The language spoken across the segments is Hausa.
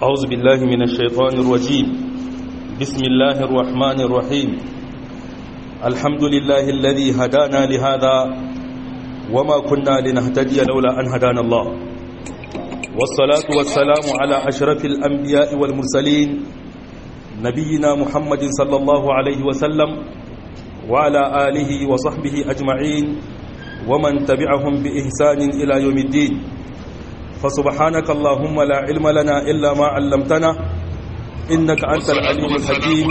أعوذ بالله من الشيطان الرجيم بسم الله الرحمن الرحيم الحمد لله الذي هدانا لهذا وما كنا لنهتدي لولا أن هدانا الله والصلاة والسلام على أشرف الأنبياء والمرسلين نبينا محمد صلى الله عليه وسلم وعلى آله وصحبه أجمعين ومن تبعهم بإحسان إلى يوم الدين فسبحانك اللهم لا علم لنا إلا ما علمتنا إنك أنت العليم الحكيم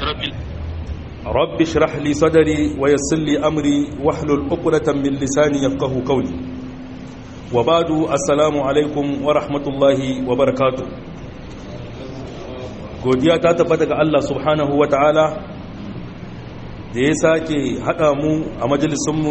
رب اشرح لي صدري ويسر لي أمري واحلل عقدة من لساني يفقه قولي وبعد السلام عليكم ورحمة الله وبركاته godiya ta tabbata ga Allah subhanahu wa ta'ala da ya sake haɗa mu a majalisunmu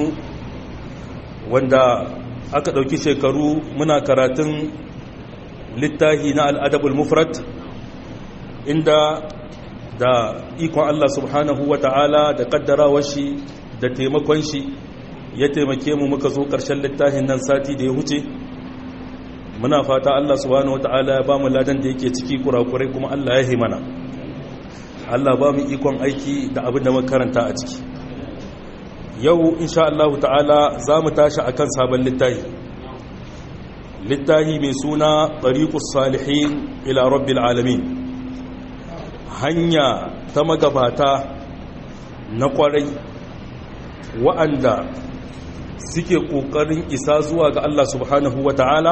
wanda aka ɗauki shekaru muna karatun littahi na al'adabul mufrat inda da ikon Allah subhanahu wa ta'ala da ƙaddarawar shi da taimakon shi ya taimake mu muka zo ƙarshen littahin nan sati da ya huce muna fata Allah subhanahu wa ta'ala ya ba mu ladan da yake ciki kurakurai kuma Allah ya mana Allah ba mu ikon aiki da abin da makaranta a ciki yau insha Allah ta'ala za mu tashi a kan sabon littahi littahi mai suna ɗariƙus salihin ila rabbil alamin hanya ta magabata na ƙwarai wa'anda suke ƙoƙarin isa zuwa ga Allah subhanahu wa ta'ala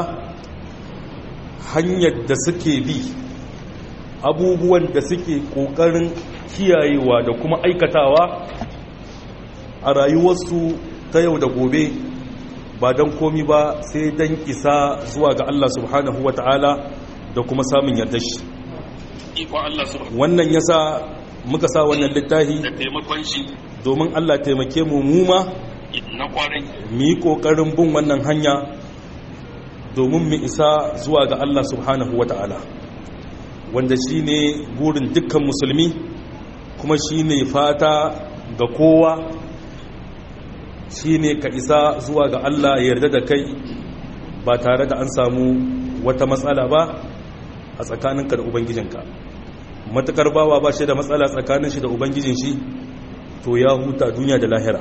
hanyar da suke bi abubuwan da suke ƙoƙarin kiyayewa da kuma aikatawa a rayuwarsu ta yau da gobe ba don komi ba sai don isa zuwa ga Allah subhanahu wa ta'ala da kuma samun yarda shi wannan yasa muka sa wannan littafi domin Allah taimake mu muma mu yi ƙoƙarin bin wannan hanya domin mu isa zuwa ga Allah subhanahu wa ta'ala wanda shi ne burin dukkan musulmi kuma shi ne fata ga kowa shi ne ka isa zuwa ga Allah ya yarda da kai ba tare da an samu wata matsala ba a tsakaninka da ubangijinka matukar bawa ba shi da matsala tsakanin shi da ubangijin shi to ya huta duniya da lahira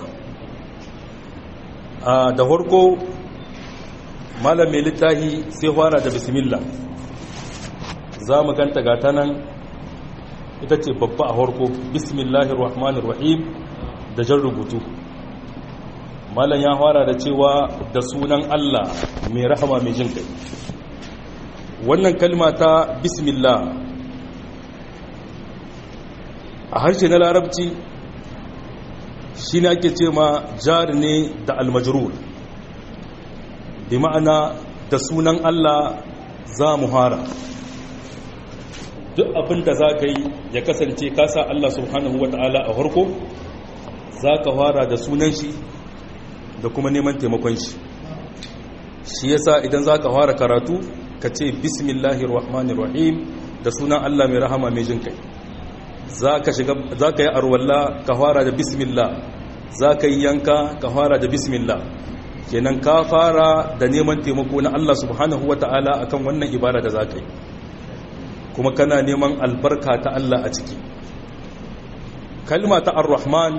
a da harko malam mai littahi sai fara da bismillah za mu ganta gata nan ita ce babba a harko bismillahir rahmanir rahim da jan rubutu malam ya fara da cewa da sunan Allah mai rahama mai jin kai wannan kalma ta bismillah a harshe na larabci shi ne ake ce ma jari ne da almajrur bi ma'ana da sunan Allah za mu hara duk abin da za ka yi ya kasance kasa Allah subhanahu wa ta'ala a harko za ka fara da sunan shi da kuma neman taimakon shi shi yasa idan za ka fara karatu ka ce bismillahir rahmanir rahim da sunan Allah mai rahama mai jin kai za ka yi arwalla ka fara da bismillah za ka yi yanka ka fara da bismillah kenan ka fara da neman taimako na Allah subhanahu wa ta'ala akan wannan ibada da za ka yi kuma kana neman albarka ta Allah a ciki kalma ta ar-rahman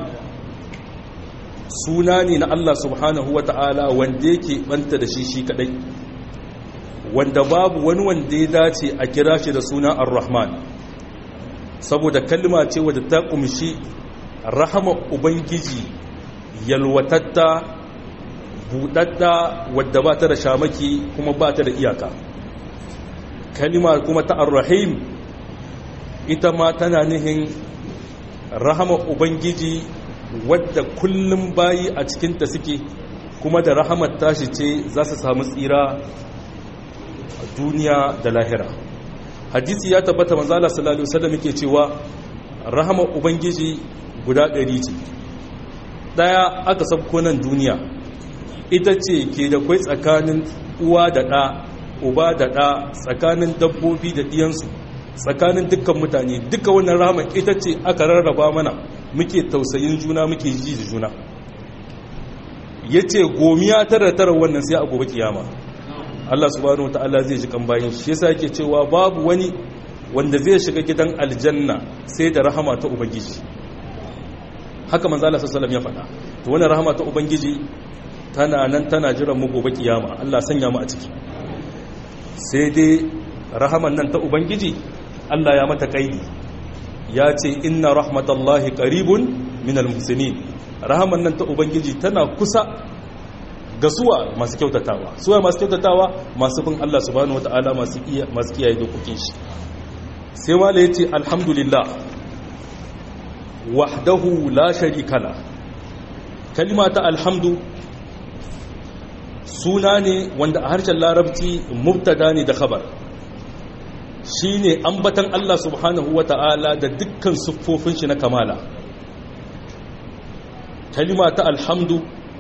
suna ne na Allah subhanahu wa ta'ala wanda yake banta da shi shi kadai wanda babu wani wanda ya dace a kira shi da suna ar-rahman saboda kalma ce wadda ta kumshi rahama ubangiji yalwatatta buɗaɗɗa wadda ba ta da shamaki kuma ba ta da iyaka kalima kuma ta ar-rahim ita ma tana nihin rahama ubangiji wadda kullum bayi a cikinta suke kuma da rahamar tashi ce za su samu tsira a duniya da lahira hadisi ya tabbata manzala sallallahu alaihi wasallam yake cewa rahamar ubangiji guda ɗari ce ɗaya aka sabko nan duniya ita ce ke da kwai tsakanin uwa da ɗa uba da ɗa tsakanin dabbobi da ɗiyansu tsakanin dukkan mutane duka wannan rahama ita ce aka rarraba mana muke tausayin juna muke ji da juna ya ce gomiya tara tara wannan sai a gobe kiyama Allah subhanahu ta'ala zai ji kan bayin shi yasa yake cewa babu wani wanda zai shiga gidan aljanna sai da rahama ta ubangiji haka manzo Allah sallallahu ya faɗa to wannan rahama ta ubangiji tana nan tana jiran mu gobe kiyama Allah sanya mu a ciki sai dai rahaman nan ta ubangiji Allah ya mata kaidi ya ce inna rahmatallahi qaribun minal muhsinin rahaman nan ta ubangiji tana kusa ga suwa masu kyautatawa suwa masu kyautatawa masu bin Allah subhanahu wataala masu iya masu kiyaye dokokin shi sai wala yace alhamdulillah wahdahu la sharika la kalma ta alhamdu suna ne wanda a harshen larabci mubtada ne da khabar shine ambatan Allah subhanahu wataala da dukkan siffofin shi na kamala kalma ta alhamdu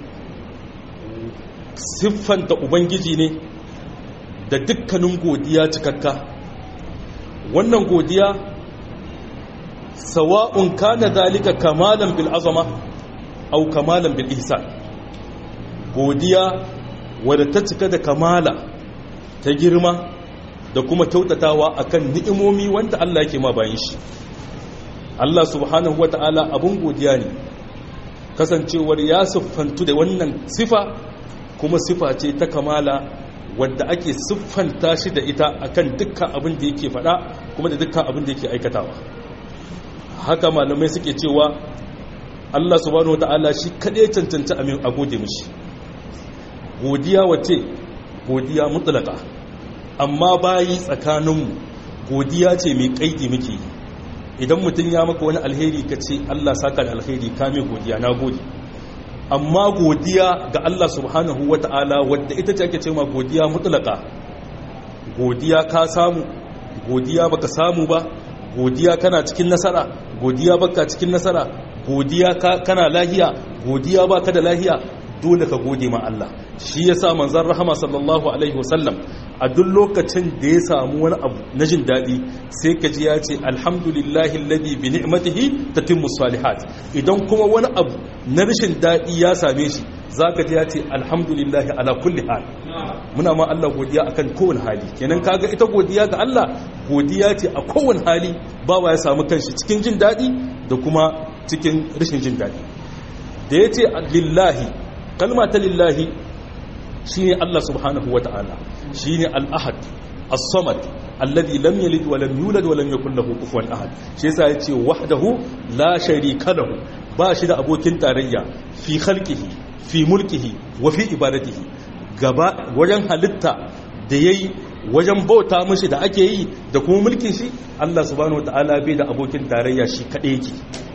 siffanta ubangiji ne da dukkanin godiya cikakka wannan godiya sawa'un kana dalika kamalan bil azama aw kamalan bil ihsan godiya wadda ta cika da kamala ta girma da kuma kyautatawa akan ni'imomi wanda Allah yake ma bayan shi Allah subhanahu wata'ala abun godiya ne kasancewar ya siffantu da wannan sifa kuma sifa ce ta kamala wadda ake siffanta shi da ita akan dukkan abin da yake faɗa kuma da dukkan abin da yake aikatawa haka malamai suke cewa Allah subhanahu wata'ala shi kaɗai cancanta amin a gode mishi godiya wace godiya mutlaka amma bayi tsakaninmu godiya ce mai kaidi muke yi idan mutum ya maka wani alheri ka ce Allah saka da alheri ka mai godiya na gode amma godiya ga Allah subhanahu wata'ala wadda ita ce ake ce ma godiya mutlaka godiya ka samu godiya baka samu ba godiya kana cikin nasara godiya baka cikin nasara godiya kana lahiya godiya baka da lahiya dole ka gode ma Allah shi yasa manzon rahama sallallahu alaihi wasallam a duk lokacin da ya samu wani abu na jin daɗi sai ka ji ya ce alhamdulillahi alladhi bi ni'matihi tatimmu salihat idan kuma wani abu na rashin daɗi ya same shi zaka ji ya ce alhamdulillahi ala kulli hal muna ma Allah godiya akan kowane hali kenan kaga ita godiya ga Allah godiya ce a kowane hali bawa ya samu kanshi cikin jin daɗi da kuma cikin rashin jin daɗi da ya ce lillahi kalma ta lillahi shi ne Allah subhanahu wa ta'ala shi ne al'ahad as-samad alladhi lam yalid wa lam yulad wa lam yakul lahu kufuwan ahad shi yasa yace wahdahu la sharika lahu ba shi da abokin tarayya fi khalqihi fi mulkihi wa fi ibadatihi gaba wajen halitta da yayi wajen bauta mishi da ake yi da kuma mulkin shi Allah subhanahu wa ta'ala bai da abokin tarayya shi kadai yake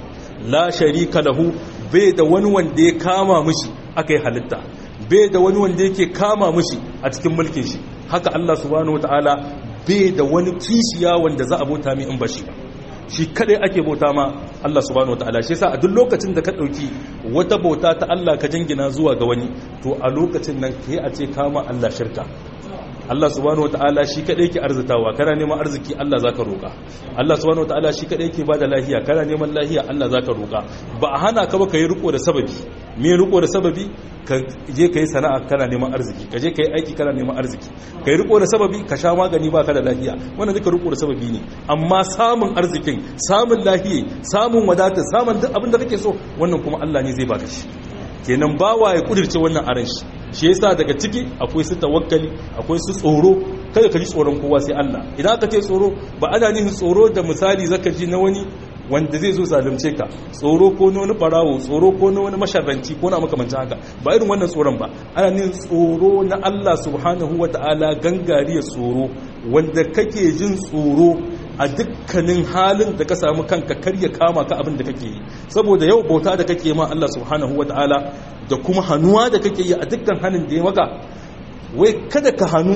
la sharika lahu bai da wani wanda ya kama mishi aka yi halitta bai da wani wanda yake kama mishi a cikin mulkin shi haka Allah subhanahu wataala bai da wani kishiya wanda za a bauta mai in ba shi ba shi kadai ake bauta ma Allah subhanahu wataala shi yasa a duk lokacin da ka dauki wata bauta ta Allah ka jingina zuwa ga wani to a lokacin nan kai a ce kama Allah shirka Allah subhanahu wataala shi kadai yake arzitawa kana neman arziki Allah zaka roka Allah subhanahu wataala shi kadai yake bada lafiya kana neman lafiya Allah zaka roka ba a hana ka ba kai riko da sababi me riko da sababi ka je kai sana'a kana neman arziki ka je kai aiki kana neman arziki kai riko da sababi ka sha magani ba ka da lafiya wannan duka riko da sababi ne amma samun arzikin samun lafiya samun wadata samun duk abin da kake so wannan kuma Allah ne zai baka shi kenan bawa ya kudirce wannan aran shi shi yasa daga ciki akwai su tawakkali akwai su tsoro kada ka ji tsoron kowa sai Allah idan aka ce tsoro ba ana nufin tsoro da misali zaka ji na wani wanda zai zo zalunce ka tsoro ko na wani barawo tsoro ko na wani masharranci ko na makamancin haka ba irin wannan tsoron ba ana nufin tsoro na Allah subhanahu wataala gangariyar tsoro wanda kake jin tsoro a dukkanin halin da ka samu kanka karya kama ka abin da kake yi saboda yau bauta da kake ma Allah subhanahu wata'ala da kuma hannuwa da kake yi a dukkan hannun da ya maka wai kada ka hannu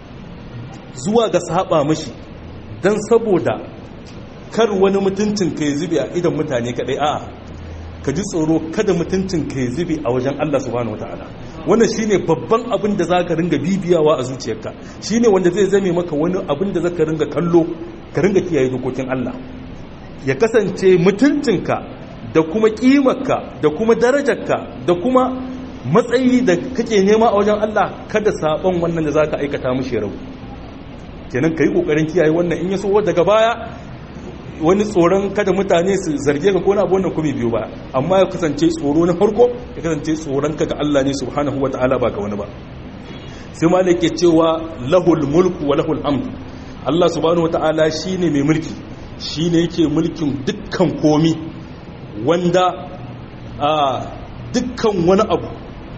zuwa ga saba mashi don saboda kar wani mutuncin ka ya zube a idan mutane kadai a ka ji tsoro kada mutuncin ka ya zube a wajen Allah subhanahu wata'ala wannan shine babban abin da zaka ringa bibiyawa a zuciyarka shine wanda zai zame maka wani abin da zaka ringa kallo ka ringa kiyaye dokokin Allah ya kasance mutuncinka da kuma kimarka da kuma darajarka da kuma matsayi da kake nema a wajen Allah kada sabon wannan da zaka aikata mushi rau kenan kai kokarin kiyaye wannan in ya so daga baya wani tsoron kada mutane su zarge ka ko na wannan kuma biyu ba amma ya kasance tsoro na farko ya kasance tsoron ka ga Allah ne subhanahu wataala ba ga wani ba sai ma ke cewa lahul mulku wa lahul hamdu Allah subhanahu wataala shine mai mulki shine yake mulkin dukkan komi wanda a dukkan wani abu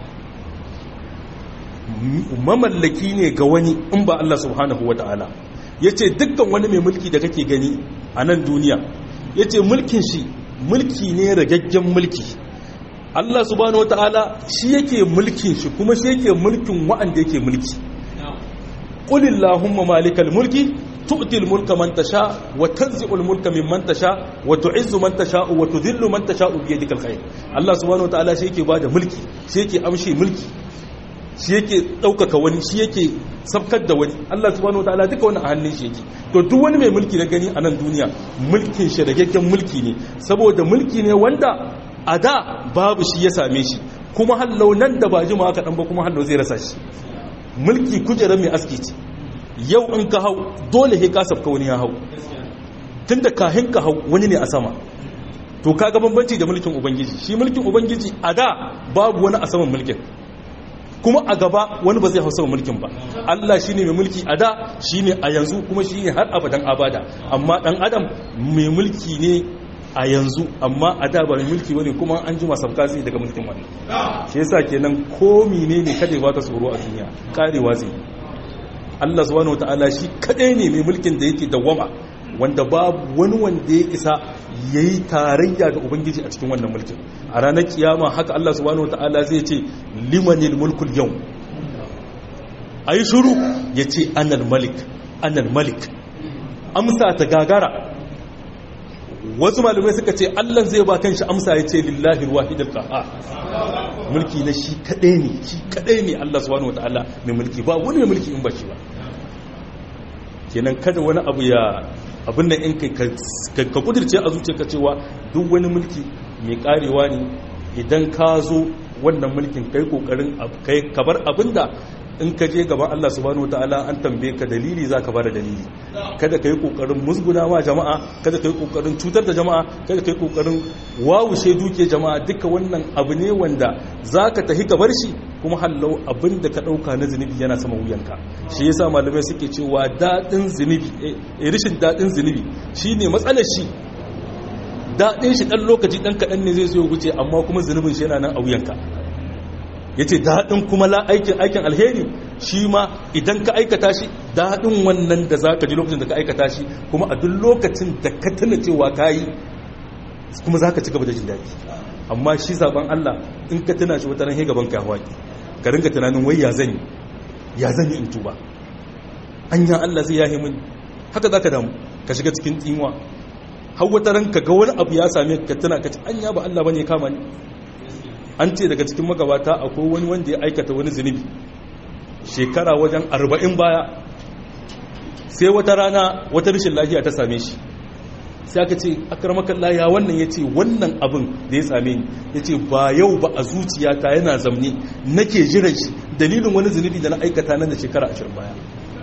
mamallaki ne ga wani in ba Allah subhanahu wa ta'ala ya ce dukkan wani mai mulki da kake gani a nan duniya ya ce mulkin shi mulki ne ragaggen mulki Allah subhanahu wa ta'ala shi yake mulkin shi kuma shi yake mulkin wa'anda yake mulki ƙulillahumma malikal mulki tu'til mulka man tasha wa tanzi'ul mulka mimman tasha wa tu'izzu man tasha wa tudhillu man tasha bi yadikal khair Allah subhanahu wa ta'ala shi yake bada mulki shi yake amshi mulki shi yake ɗaukaka wani shi yake sabkar da wani Allah subhanahu wataala duka wani a hannun shi yake to duk wani mai mulki na gani a nan duniya mulkin shi ragaggen mulki ne saboda mulki ne wanda a da babu shi ya same shi kuma hallau nan da ba jima aka dan ba kuma hallau zai rasa shi mulki kujerar mai aski ce yau in ka hau dole he ka sabka wani ya hau tunda kahin ka hau wani ne a sama to kaga bambanci da mulkin ubangiji shi mulkin ubangiji a da babu wani a saman mulkin kuma a gaba wani ba zai hausa mulkin ba Allah shi ne mai mulki a da shi ne a yanzu kuma shi ne har abadan abada amma dan adam mai mulki ne a yanzu amma a da ba mai mulki wani kuma an ji masauka zai daga mulkin wani shi yasa kenan ko mine ne kada ba ta tsoro a duniya karewa zai Allah subhanahu wataala shi kadai ne mai mulkin da yake dawwama wanda babu wani wanda ya isa ya yi tarayya da ubangiji a cikin wannan mulkin a ranar kiyama haka Allah subhanahu wata'ala zai ce limanil mulkul yau a yi shuru ya ce anal malik anal malik amsa ta gagara wasu malamai suka ce Allah zai ba kanshi amsa ya ce lillahi wahidul qahhar mulki na shi kadai ne shi kadai ne Allah subhanahu wata'ala mai mulki ba wani mai mulki in ba shi ba kenan kada wani abu ya abin da in ka kudirce a zuciyarka cewa duk wani mulki mai karewa ne idan ka zo wannan mulkin kai kokarin kai kabar abinda in ka je gaban Allah subhanahu wataala an tambaye ka dalili zaka bada dalili kada kai kokarin musguna ma jama'a kada kai kokarin cutar da jama'a kada kai kokarin wawushe duke jama'a duka wannan abu ne wanda zaka tahi ka bar shi kuma hallau abinda ka dauka na zunubi yana sama wuyanka shi yasa malamai suke cewa dadin zunubi eh rishin dadin zunubi shine matsalar shi dadin shi dan lokaci dan kadan ne zai zo wuce amma kuma zunubin shi yana nan a wuyanka ya ce daɗin kuma la aikin aikin alheri shi ma idan ka aikata shi daɗin wannan da za ka ji lokacin da ka aikata shi kuma a duk lokacin da ka tuna cewa ka yi kuma za ka ci gaba da jin daɗi amma shi zaben Allah in ka tuna shi wata ranar gaban ka hawaƙi ka ringa tunanin wai ya zan yi ya zan yi in tuba anya Allah zai yahi min haka za ka damu ka shiga cikin tsinuwa har wata ran ka ga wani abu ya same ka tuna ka ci anya ba Allah bane ya kama ni an ce daga cikin magabata akwai wani wanda ya aikata wani zunubi shekara wajen arba'in baya sai wata rana wata rashin lafiya ta same shi sai aka ce akarmakan laya wannan ya ce wannan abin da ya same ni ya ce ba yau ba a zuciyata yana zamne nake jiran shi dalilin wani zunubi da na aikata nan da shekara ashirin baya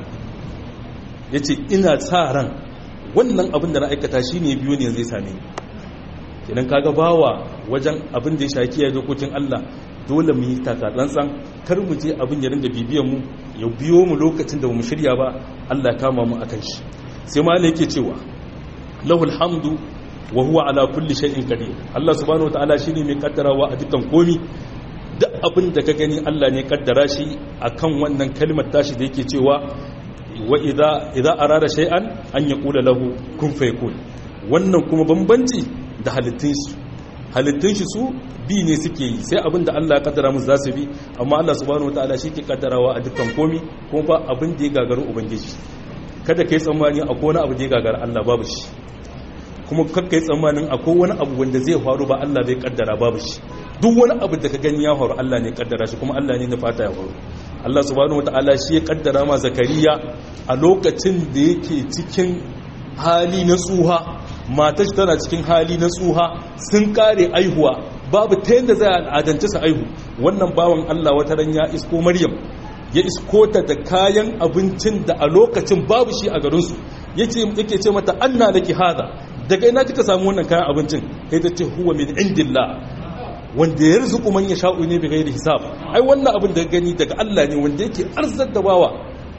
ya ce ina sa ran wannan abin da na aikata shi ne biyu ne zai same ni idan kaga bawa wajen abin da ya shaki kiyaye dokokin Allah dole mu yi takatsantsan kar mu je abin ya ringa bibiyan mu ya biyo mu lokacin da mu shirya ba Allah kama mu akan shi sai ma yake cewa lahul hamdu wa huwa ala kulli shay'in qadir Allah subhanahu wataala shine mai kaddarawa a dukkan komi duk abin da ka gani Allah ne kaddara shi akan wannan kalmar tashi da yake cewa wa idza idza arada shay'an an yaqula lahu kun fayakun wannan kuma bambanci da halittun shi halittun shi su bi ne suke yi sai abin da Allah ya kaddara musu za su bi amma Allah subhanahu wataala shi ke kaddarawa a dukkan komi kuma ba abin da ya gagaru ubangiji kada kai tsammani akwai wani abu da ya gagara Allah babu shi kuma kakka yi tsammanin akwai wani abu wanda zai faru ba Allah bai kaddara babu shi duk wani abu da ka gani ya faru Allah ne kaddara shi kuma Allah ne na fata ya faru Allah subhanahu wataala shi ya kaddara ma zakariya a lokacin da yake cikin hali na tsuha matar tana cikin hali na tsuha sun kare aihuwa babu ta yadda zai al'adance su aihu wannan bawan Allah wata ran ya isko Maryam ya iskota da kayan abincin da a lokacin babu shi a garinsu yake ce mata anna laki hada daga ina kika samu wannan kayan abincin kai ta ce huwa min indillah wanda ya rizuku man yasha'u ne bi ghairi hisab ai wannan abin da gani daga Allah ne wanda yake arzar da bawa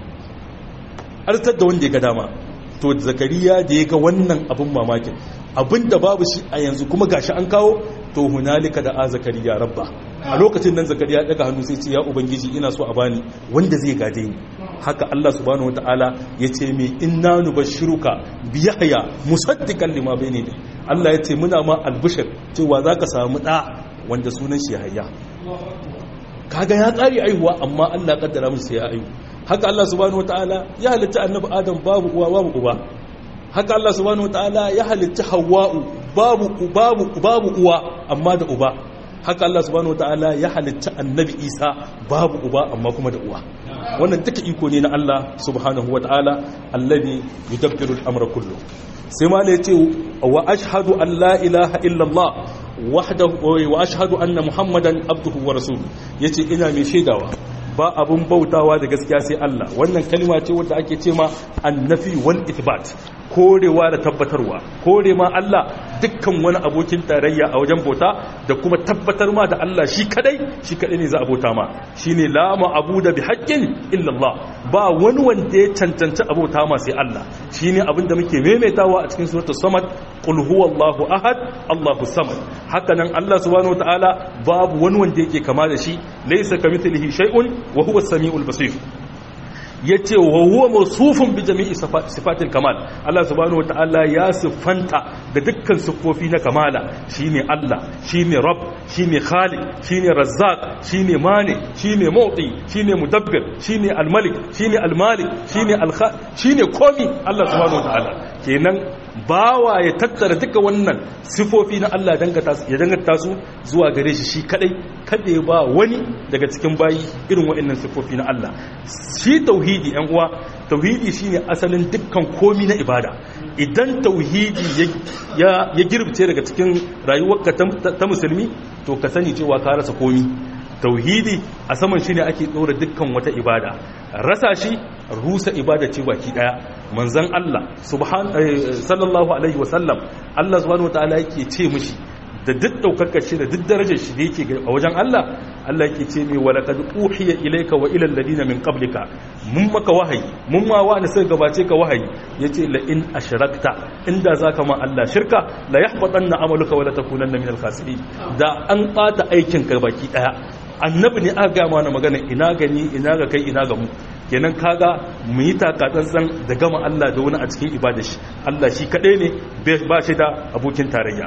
arzar da wanda ya ga dama to zakariya da ya ga wannan abin mamakin abin da babu shi a yanzu kuma gashi an kawo to hunalika da a zakariya rabba a lokacin nan zakariya daga hannu sai ce ya ubangiji ina so a bani wanda zai gade ni haka Allah subhanahu wataala ya ce mai inna nubashshiruka bi yahya musaddiqan lima bayni ne Allah ya ce muna ma albishir cewa zaka samu da wanda sunan shi yahya kaga ya tsari aihuwa amma Allah kaddara musu sai ya aihu haka Allah subhanahu wataala ya halitta annabi Adam babu uwa babu uba haka Allah subhanahu wataala ya halitta Hawwa'u babu babu babu uwa amma da uba haka Allah subhanahu wataala ya halitta annabi Isa babu uba amma kuma da uwa wannan duka iko ne na Allah subhanahu wataala alladhi yudabbiru al-amra kullu sai ma ne yace wa ashhadu an la ilaha illa Allah wahdahu wa ashhadu anna muhammadan abduhu wa rasuluhu yace ina mai shaidawa ba abun bautawa da gaskiya sai Allah wannan kalma ce wadda ake ce ma annafi wal ithbat korewa da tabbatarwa kore ma Allah dukkan wani abokin tarayya a wajen bauta da kuma tabbatar ma da Allah shi kadai shi kadai ne za a bauta ma shine la ma'budu bi haqqin illa Allah ba wani wanda ya cancanci abota ma sai Allah shine abin da muke maimaitawa a cikin suratul samad qul huwallahu ahad Allahu samad haka nan Allah subhanahu wataala babu wani wanda yake kama da shi laysa kamithlihi shay'un wa huwa as-sami'ul basir yace wa huwa mawsufun bi jami'i sifatil kamal Allah subhanahu wataala ya siffanta da dukkan siffofi na kamala shine Allah shine rabb shine khaliq shine razzaq shine mani shine mu'ti shine mudabbir shine al-malik shine al-malik shine al shine komi Allah subhanahu wataala kenan bawa ya tattara duka wannan sifofi na Allah ya dangata su zuwa gare shi shi kadai kada ba wani daga cikin bayi irin waɗannan sifofi na Allah shi tauhidi yan uwa tauhidi shine asalin dukkan komi na ibada idan tauhidi ya ya girbce daga cikin rayuwarka ta musulmi to ka sani cewa ka rasa komi tauhidi a saman shi ne ake ɗora dukkan wata ibada rasa shi rusa ibada ce baki ɗaya manzan Allah sallallahu alaihi wasallam Allah subhanahu wa ta'ala yake ce mishi da duk ɗaukakar shi da duk darajar shi da yake a wajen Allah Allah yake ce mai walaqad uhiya ilayka wa ila alladina min qablika mun maka wahayi mun ma wa sai gabace ka wahayi yace la in ashrakta inda zaka ma Allah shirka la yahbatanna amaluka wa la takunanna min al-khasirin da an ɓata aikin ka baki daya annabi ne aka gama na magana ina gani ina ga kai ina ga mu kenan kaga mu yi takatsantsan da gama Allah da wani a cikin ibada shi Allah shi kadai ne ba shi da abokin tarayya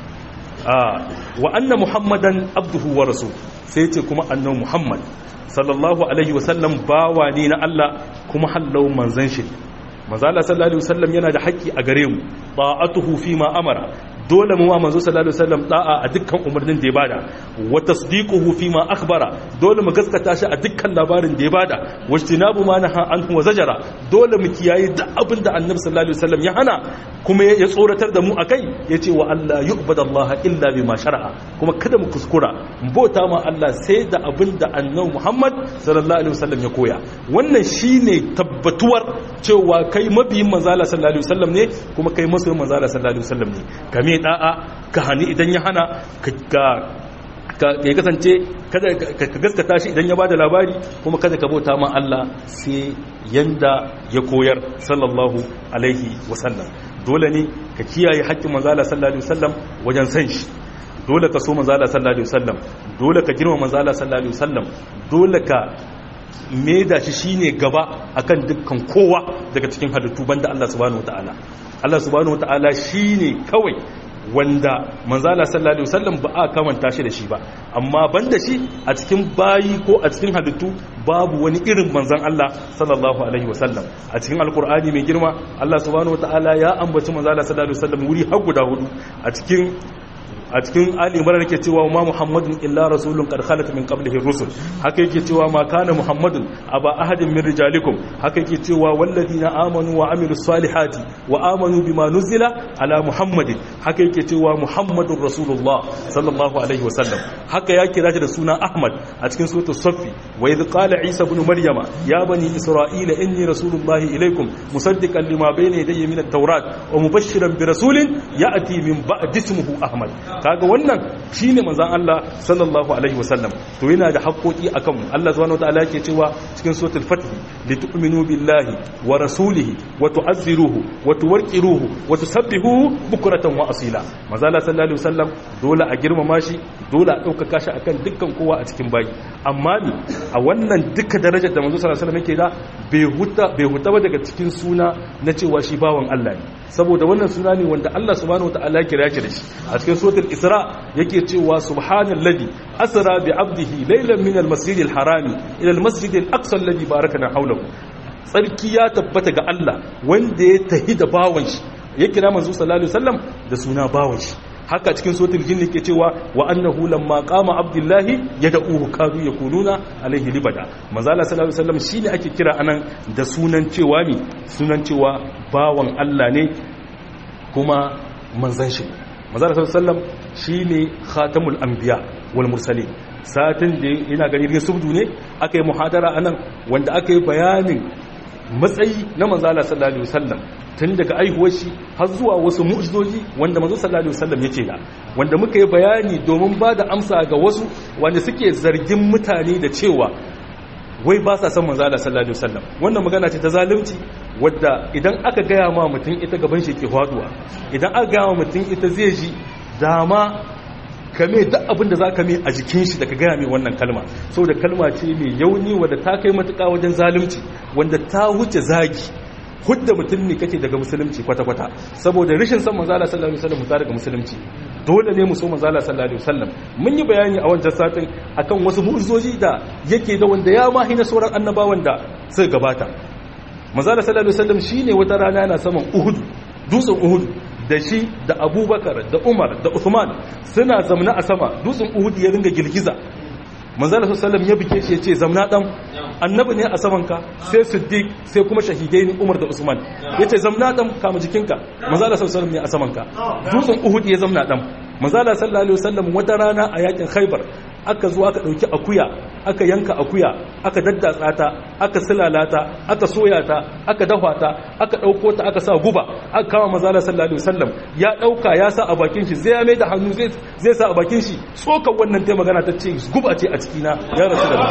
wa anna muhammadan abduhu wa rasul sai ce kuma annabi muhammad sallallahu alaihi wasallam bawa ne na Allah kuma hallau manzan shi manzo Allah sallallahu alaihi wasallam yana da haƙƙi a gare mu ta'atuhu fi ma amara dole mu wa manzo sallallahu alaihi wasallam da'a a dukkan umarnin da ya bada wa tasdiquhu fi ma akhbara dole mu gaskata shi a dukkan labarin da ya bada wajtinabu ma naha anhu wa zajara dole mu kiyaye duk abin da annabi sallallahu alaihi wasallam ya hana kuma ya tsoratar da mu akai yace wa Allah yu'badallaha illa bima shar'a kuma kada mu kuskura mu bauta ma Allah sai da abin da annabi Muhammad sallallahu alaihi wasallam ya koya wannan shine tabbatuwar cewa kai mabiyin manzo Allah sallallahu alaihi wasallam ne kuma kai masoyin manzo Allah sallallahu alaihi wasallam ne kame da'a ka hani idan ya hana ka ya kasance kada ka gaskata shi idan ya bada labari kuma kada ka bauta ma Allah sai yanda ya koyar sallallahu alaihi wasallam dole ne ka kiyaye haƙƙin manzo Allah sallallahu alaihi wasallam wajen san shi dole ka so manzo Allah sallallahu alaihi wasallam dole ka girma manzo Allah sallallahu alaihi wasallam dole ka da shi shine gaba akan dukkan kowa daga cikin halittu banda Allah subhanahu wataala Allah subhanahu wataala shine kawai wanda manzala sallallahu alaihi wasallam ba a kamanta shi da shi ba amma banda shi a cikin bayi ko a cikin halittu babu wani irin manzan Allah sallallahu alaihi wasallam a cikin alkur'ani mai girma Allah subhanahu wataala ya ambaci manzala sallallahu alaihi wasallam wuri har guda hudu a cikin a cikin ali imran yake cewa ma muhammadun illa rasulun qad khalat min qablihi rusul haka yake cewa ma kana muhammadun aba ahadin min rijalikum haka yake cewa walladina amanu wa amilus salihati wa amanu bima nuzila ala muhammadin haka yake cewa muhammadur rasulullah sallallahu alaihi wasallam haka ya kira shi da suna ahmad a cikin suratul saffi wa idh qala isa ibn maryama ya bani isra'ila inni rasulullahi ilaykum musaddiqan lima bayna yadayya min at-taurat wa mubashshiran bi rasulin ya'ti min ba'di ismihi ahmad kaga wannan shine manzon Allah sallallahu alaihi wasallam to yana da haƙoƙi akan mu Allah subhanahu wataala yake cewa cikin suratul fath litu'minu billahi wa rasulihi wa tu'azziruhu wa tuwaqqiruhu wa tusabbihuhu bukratan wa asila manzon Allah sallallahu alaihi wasallam dole a girmama shi dole a ɗaukaka shi akan dukkan kowa a cikin bayi amma ni a wannan duka darajar da manzo sallallahu alaihi wasallam yake da bai huta bai huta ba daga cikin suna na cewa shi bawan Allah ne saboda wannan suna ne wanda Allah subhanahu wataala ya kira shi da shi a cikin suratul isra yake cewa subhanallazi asra bi abdihi laylan min al-masjidil harami ila al-masjidil aqsa alladhi barakana hawlahu tsarki ya tabbata ga Allah wanda ya tahi da bawan shi ya kira manzo sallallahu alaihi wasallam da suna bawan shi haka cikin sotul jinni ke cewa wa annahu lamma qama abdullahi yad'uhu kadu yakununa alaihi libada manzala sallallahu alaihi wasallam shine ake kira anan da sunan cewa mi sunan cewa bawan Allah ne kuma manzan shi manzala sallallahu alaihi wasallam shine khatamul anbiya wal mursalin satin da ina gani ne subdu ne aka yi muhadara anan wanda aka yi bayanin matsayi na manzala sallallahu alaihi wasallam tun daga aihuwar shi har zuwa wasu mu'jizoji wanda manzo sallallahu alaihi wasallam yake da wanda muka yi bayani domin ba da amsa ga wasu wanda suke zargin mutane da cewa wai ba sa son manzo sallallahu alaihi wasallam wannan magana ce ta zalunci wadda idan aka gaya ma mutum ita gaban shi ke faduwa idan aka gaya ma mutum ita zai ji dama kame duk abin da za ka mai a jikin shi da ka gaya mai wannan kalma saboda kalma ce mai yauni wadda ta kai matuƙa wajen zalunci wanda ta wuce zagi hudda mutum ne kake daga musulunci kwata-kwata saboda rashin san manzala sallallahu alaihi wasallam mutar daga musulunci dole ne mu so manzala sallallahu alaihi wasallam mun yi bayani a wancan satin akan wasu mu'jizoji da yake da wanda ya mahi na sauran annabawan da suka gabata manzala sallallahu alaihi wasallam shine wata rana yana saman Uhud dutsen Uhud da shi da Abubakar da Umar da Uthman suna zamna a sama dutsen Uhud ya ringa girgiza manzala sallallahu ya bike shi ya ce zamna dan annabi ne a samanka sai siddiq sai kuma shahidai ne umar da usman ya ce zamna dan kama jikinka manzala sallallahu ne a samanka dutsen uhud ya zamna dan manzala sallallahu alaihi wasallam wata rana a yakin khaybar aka zo aka dauki akuya aka yanka akuya aka daddatsa ta aka silalata aka soya ta aka dafa ta aka dauko ta aka sa guba aka kama manzala sallallahu alaihi wasallam ya dauka ya sa a bakin shi zai mai da hannu zai zai sa a bakin shi tsokan wannan ta magana ta ce guba ce a ciki na ya rasu da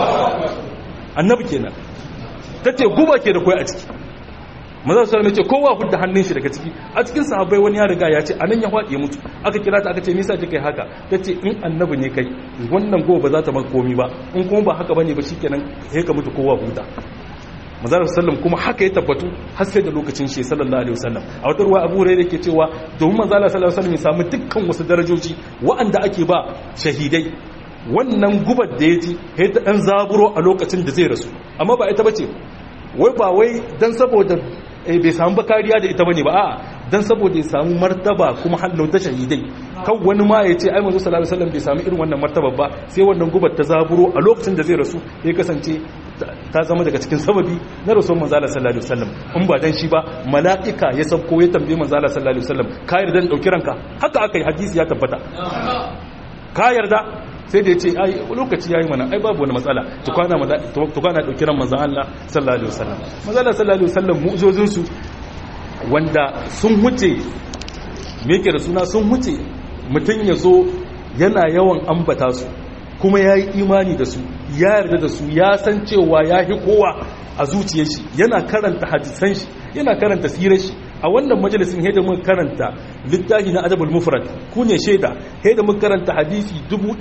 annabi kenan ta ce guba ke da kwai a ciki maza su ce kowa hudda hannun shi daga ciki a cikin sahabbai wani ya riga ya ce anan ya faɗi ya mutu aka kira ta aka ce nisa kai haka ta ce in annabi ne kai wannan gobe ba za ta maka komi ba in kuma ba haka bane ba shikenan sai ka mutu kowa huta maza sallam kuma haka ya tabbatu har sai da lokacin shi sallallahu alaihi wasallam a wata ruwa abu hurairah yake cewa domin manzo sallallahu alaihi wasallam ya samu dukkan wasu darajoji wa'anda ake ba shahidai wannan gubar da ya ji ya ta ɗan zaburo a lokacin da zai rasu amma ba ita bace wai ba wai don saboda bai samu ba kariya da ita bane ba a don saboda ya samu martaba kuma hallau ta shahidai kan wani ma ya ce ai manzo sallallahu alaihi wasallam bai samu irin wannan martaba ba sai wannan gubar ta zaburo a lokacin da zai rasu ya kasance ta zama daga cikin sababi na rasul manzo sallallahu alaihi wasallam in ba dan shi ba mala'ika ya sauko ya tambaye manzo sallallahu alaihi wasallam ka yarda dan dauki ranka haka aka yi hadisi ya tabbata ka yarda sai da ya ce ai lokaci yayi mana ai babu wani matsala tukwana tukwana dauki ran manzon Allah sallallahu alaihi wasallam manzon Allah sallallahu alaihi wasallam mu'jizozin su wanda sun huce me yake da suna sun huce mutun yazo yana yawan ambata su kuma yayi imani da su ya yarda da su ya san cewa ya hi kowa a zuciyar shi yana karanta hadisan shi yana karanta sirar shi a wannan majalisin haida mun karanta littafi na adabul mufrad ku ne shaida haida mun karanta hadisi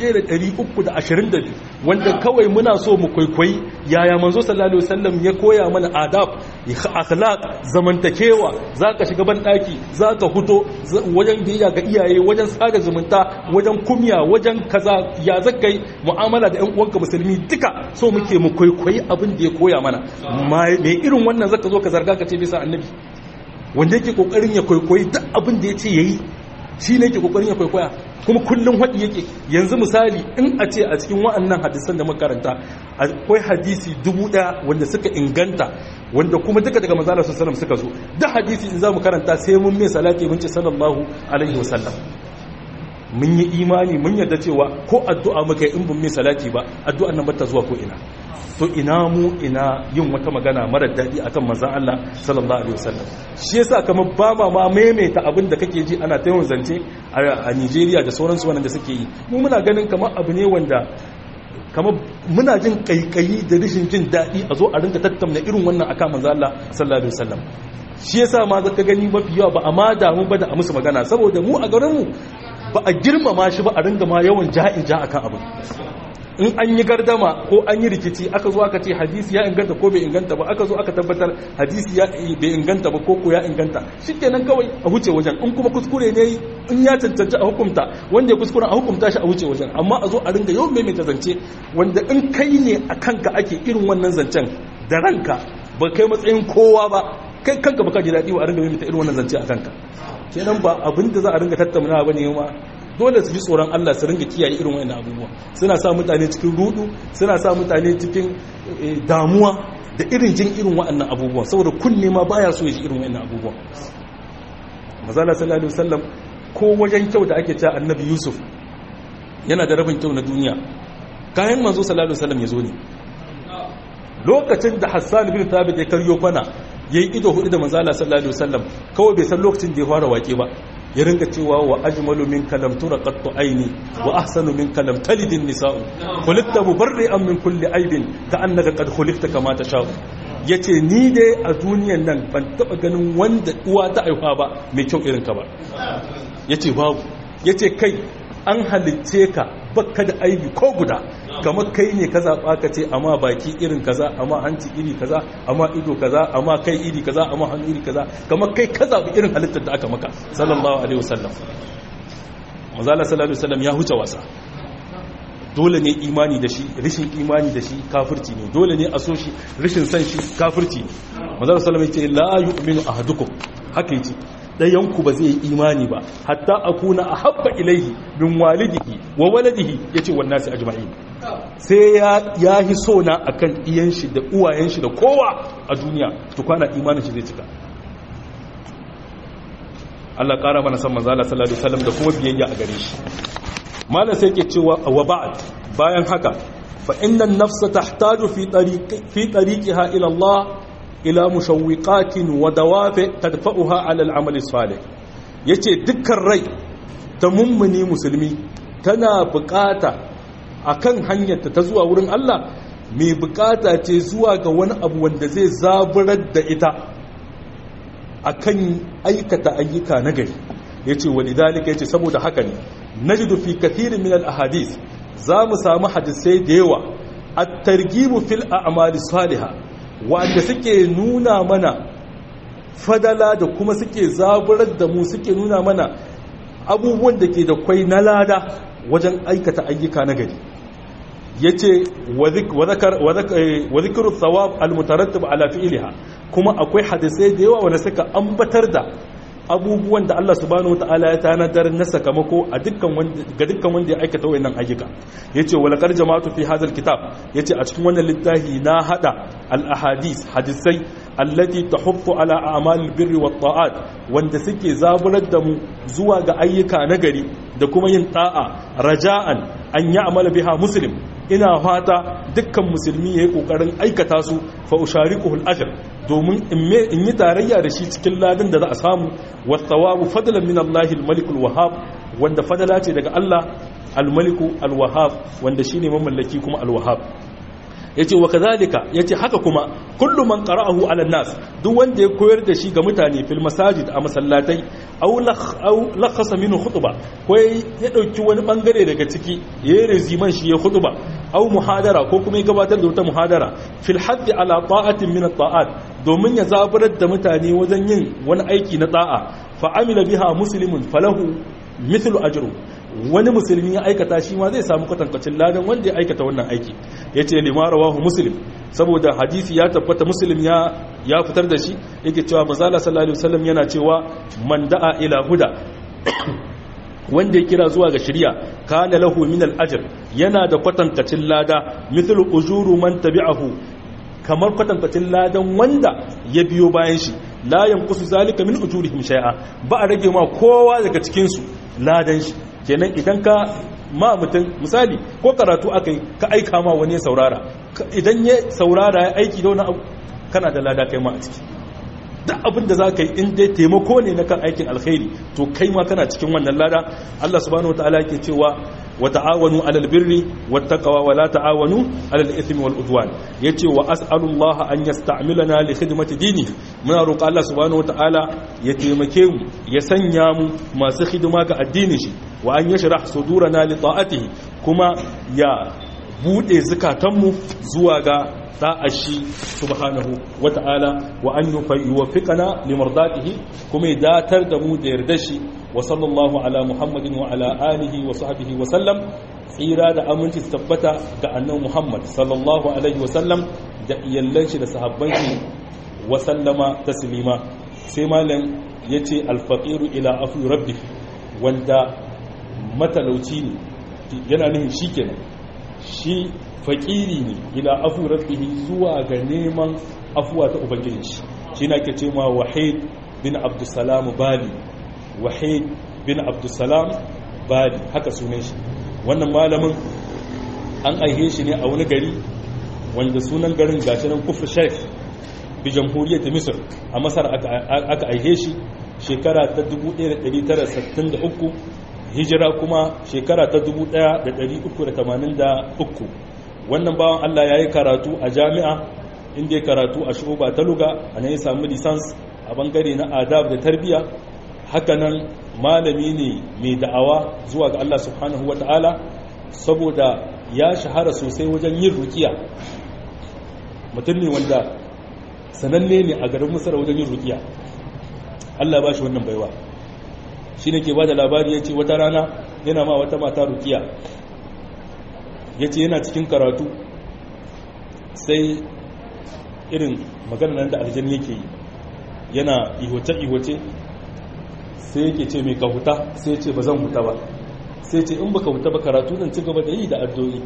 1322 wanda kawai muna so mu kwaikwayi yaya manzo sallallahu alaihi wasallam ya koya mana adab akhlaq zamantakewa zaka shiga ban daki zaka huto wajen biyayya ga iyaye wajen sada zumunta wajen kumya wajen kaza ya zakai mu'amala da ƴan uwanka musulmi duka so muke mu kwaikwayi abin da ya koya mana mai irin wannan zaka zo ka zarga ka ce bisa annabi wanda yake kokarin ya kwaikwayi duk abin da ya ce ya yi shi ne yake kokarin ya kwaikwaya kuma kullum haɗi yake yanzu misali in a ce a cikin wa'annan hadisan da makaranta akwai hadisi dubu ɗaya wanda suka inganta wanda kuma duka daga manzala su sallam suka zo da hadisi in za mu karanta sai mun mai salati mun ce sallallahu alaihi wasallam mun yi imani mun yarda cewa ko addu'a muka yi in bin mai salati ba addu'an nan bata zuwa ko ina to ina mu ina yin wata magana mara daɗi akan manzon Allah sallallahu alaihi wasallam shi yasa kamar ba ma ma maimaita abin da kake ji ana ta yawan zance a Nigeria da sauransu wanda suke yi mu muna ganin kamar abu ne wanda kamar muna jin kaikayi da rashin jin daɗi a zo a rinka tattauna irin wannan akan manzon Allah sallallahu alaihi wasallam shi yasa ma zaka gani mafi yawa ba a ma damu ba da a musu magana saboda mu a garin mu ba a girmama shi ba a ringa ma yawan ja'in ja akan abin in an yi gardama ko an yi rikici aka zo aka ce hadisi ya inganta ko bai inganta ba aka zo aka tabbatar hadisi ya bai inganta ba ko ko ya inganta shikenan kawai a huce wajen in kuma kuskure ne in ya cancanci a hukunta wanda ya kuskure a hukunta shi a huce wajen amma a zo a ringa yawan maimaita zance wanda in kai ne a kanka ake irin wannan zancen da ranka ba kai matsayin kowa ba kai kanka baka ji daɗi ba a ringa maimaita irin wannan zance a kanka kenan ba abin da za a ringa tattauna ba ne ma dole su ji tsoron Allah su ringa kiyaye irin wannan abubuwa suna sa mutane cikin rudu suna sa mutane cikin damuwa da irin jin irin waɗannan abubuwa saboda kunne ma baya so ya ji irin waɗannan abubuwa mazala sallallahu alaihi wasallam ko wajen kyau da ake cewa annabi yusuf yana da rabin kyau na duniya kayan manzo sallallahu alaihi wasallam ya zo ne lokacin da hassan bin thabit ya karyo kwana yayi ido hudu da manzala sallallahu alaihi wasallam kawai bai san lokacin da ya fara wake ba ya ringa cewa wa ajmalu min kalam tura qattu aini wa ahsanu min kalam talidin nisa'u khuliqta mubarri'an min kulli aibin ka annaka qad khuliqta kama tasha'u yace ni dai a duniyan nan ban taba ganin wanda uwa ta aifa ba mai kyau irin ka ba yace babu yace kai an halicce ka bakka da aibi ko guda kamar kai ne ka zaɓa ka ce amma baki irin kaza amma hanci iri kaza amma ido kaza amma kai iri kaza amma hannu iri kaza kamar kai ka zaɓi irin halittar da aka maka sallallahu alaihi wasallam mazala sallallahu alaihi wasallam ya huce wasa dole ne imani da shi rishin imani da shi kafirci ne dole ne a so shi rishin san shi kafirci ne mazala sallallahu alaihi wasallam ya ce la yu'minu ahadukum haka yace ɗayanku ba zai yi imani ba hatta a kuna a haɓɓa ilaihi bin walidihi wa waladihi ya ce wannan sai ajma'i sai ya yi so na a kan iyan shi da uwayen shi da kowa a duniya tukwana imanin shi zai cika Allah ƙara mana san manzala sallallahu alaihi wasallam da kuma biyayya a gare shi malam sai ke cewa wa ba'd bayan haka fa inna an-nafsa tahtaju fi tariqi fi tariqiha ila Allah ila mushawwiqatin wa dawafi tadfa'uha 'ala al-'amal as-salih yace dukkan rai ta mummuni musulmi tana bukata akan hanyar ta zuwa wurin Allah mai bukata ce zuwa ga wani abu wanda zai zaburar da ita akan aikata ayyuka na gari yace walidalika yace saboda haka ne najidu fi kathirin min al-ahadith za mu samu hadisai da yawa at-targhibu fil a'mali salihah wanda suke nuna mana fadala da kuma suke zaburar da mu suke nuna mana abubuwan da ke da kwai na lada wajen aikata ayyuka na gari ya ce wa zikiru tsawab almutarattab ala fi'iliha kuma akwai hadisai da yawa wanda suka ambatar da abubuwan da Allah subhanahu wataala ya tanadar na sakamako a dukkan wanda ga dukkan wanda ya aikata wayannan ayyuka yace wala qad jama'atu fi hadha alkitab yace a cikin wannan littafi na hada al ahadith hadisai allati tahuffu ala a'mal albirri wat ta'at wanda suke zaburar da mu zuwa ga ayyuka nagari da kuma yin ta'a raja'an an ya'mala biha muslim ina fata dukkan musulmi yayi kokarin aikata su fa usharikuhu al-ajr domin in yi tarayya da shi cikin ladin da za a samu wasawabu fadlan min Allah al-malik al-wahhab wanda fadala ce daga Allah al-malik al-wahhab wanda shine mamallaki kuma al-wahhab yace wa kadhalika yace haka kuma kullu man qara'ahu 'ala nas duk wanda ya koyar da shi ga mutane fil masajid a masallatai aw aw lakhasa minhu khutba ko ya dauki wani bangare daga ciki yayin reziman shi ya khutba aw muhadara ko kuma ya gabatar da wata muhadara fil hadd ala ta'atin min at-ta'at domin ya zaburar da mutane wajen yin wani aiki na ta'a fa amila biha muslimun falahu mithlu ajru wani musulmi ya aikata shi ma zai samu kwatankwacin ladan wanda ya aikata wannan aiki ya ce lima rawahu muslim saboda hadisi ya tabbata muslim ya ya fitar da shi yake cewa mazala sallallahu alaihi wasallam yana cewa man da'a ila huda wanda ya kira zuwa ga shari'a kana lahu min al-ajr yana da kwatankacin lada mithlu ujuru man tabi'ahu kamar kwatankacin ladan wanda ya biyo bayan shi la yanqusu zalika min ujurihim shay'a ba a rage ma kowa daga cikin su ladan shi kenan idan ka ma mutum misali ko karatu aka ka aika ma wani ya saurara idan ya saurara ya aiki da wani abu kana da lada kai ma a ciki duk abin da za ka yi in dai taimako ne na kan aikin alkhairi to kai ma kana cikin wannan lada Allah subhanahu wataala yake cewa wa ta'awanu 'alal birri wattaqwa wa la ta'awanu 'alal ithmi wal udwan yace wa as'alullaha an yasta'milana li khidmati dini muna roƙa Allah subhanahu wataala ya taimake mu ya sanya mu masu hidima ga addinin shi wa an yashrah sudurana li ta'atihi kuma ya bude zukatanmu zuwa ga shi subhanahu wata'ala wa an yuwaffiqana limardatihi kuma ya datar da mu da yarda shi wa sallallahu ala muhammadin wa ala alihi wa sahbihi wa sallam tsira da aminci tabbata ga annan muhammad sallallahu alaihi wa sallam da iyallan shi da sahabban shi wa sallama taslima sai malam yace alfaqiru ila afi rabbi wanda matalauci ne yana nufin shikenan shi fakiri ne ila afu rabbihi zuwa ga neman afuwa ta ubangiji shi shi na ke ce ma wahid bin abdussalam bali wahid bin abdussalam bali haka sunan shi wannan malamin an aihe shi ne a wani gari wanda sunan garin gashi nan kufr sheikh bi jamhuriyar misr a masar aka aihe shi shekara ta 1963 hijira kuma shekara ta 1383 wannan bawan Allah ya yi karatu a jami'a inda ya karatu a shuba ta luga a nan ya samu lisans a bangare na adab da tarbiya hakanan malami ne mai da'awa zuwa ga Allah subhanahu wa ta'ala saboda ya shahara sosai wajen yin rukiya mutum ne wanda sananne ne a garin musar wajen yin rukiya Allah ba shi wannan baiwa shi ne ke ba da labari ya ce wata rana yana ma wata mata rukiya ya ce yana cikin karatu sai irin maganar da aljan yake yi yana ihoce-ihoce sai yake ce mai ka huta sai ce ba zan huta ba sai ce in ba ka huta ba karatu zan ci gaba da yi da addo'i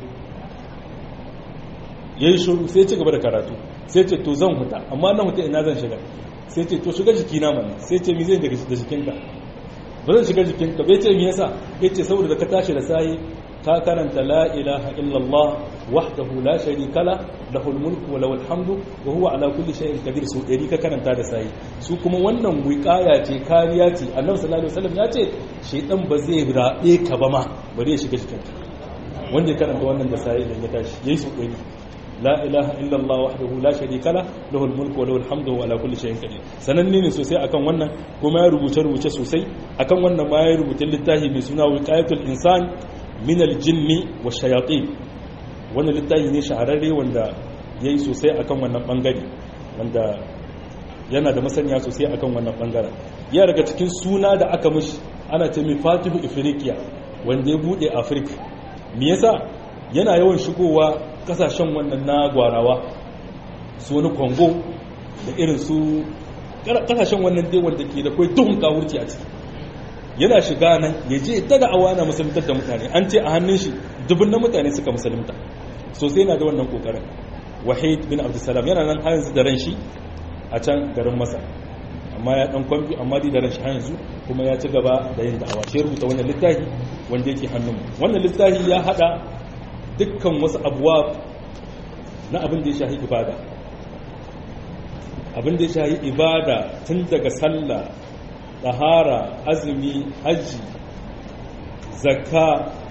ya yi shuru sai ci gaba da karatu sai ce to zan huta amma na huta ina zan shiga sai ce to shiga jikina mana sai ce mi zai da jikinka ba zan shiga jikinka bai ce mi yasa ya ce saboda da ka tashi da sayi ka karanta la ilaha illallah wahdahu la sharika la lahul mulku wa lahul hamdu wa huwa ala kulli shay'in qadir su dari ka karanta da sai su kuma wannan wiqaya ce kariya ce annabi sallallahu alaihi wasallam ya ce shaydan ba zai rabe ka ba ma bari ya shiga cikin wanda ya karanta wannan da sai idan ya tashi yayi su dari la ilaha illallah wahdahu la sharika la lahul mulku wa lahul hamdu wa ala kulli shay'in qadir sananne ne sosai akan wannan kuma ya rubuce rubuce sosai akan wannan ma ya rubuta littafi mai suna wiqayatul insan min aljinni wa shayatin wannan littafi ne shahararre wanda ya yi sosai akan wannan bangare wanda yana da masaniya sosai akan wannan bangaren ya daga cikin suna da aka mishi ana ce mai fatihu ifriqiya wanda ya bude afirka me yasa yana yawan shigowa kasashen wannan na gwarawa su wani congo da irin su kasashen wannan dai wanda ke da kai duhun kawurci a ciki yana shiga nan ya je ta da awana musuluntar da mutane an ce a hannun shi dubun na mutane suka musulunta sosai na da wannan kokarin wahid bin abdulsalam yana nan yanzu da ran shi a can garin masa amma ya dan kwamfi amma dai da ran shi yanzu kuma ya ci gaba da yin da'awa shi rubuta wannan littafi wanda yake hannun wannan littafi ya hada dukkan wasu abuwa na abin da ya shahi ibada abin da ya shahi ibada tun daga sallah tsahara azumi hajji zakka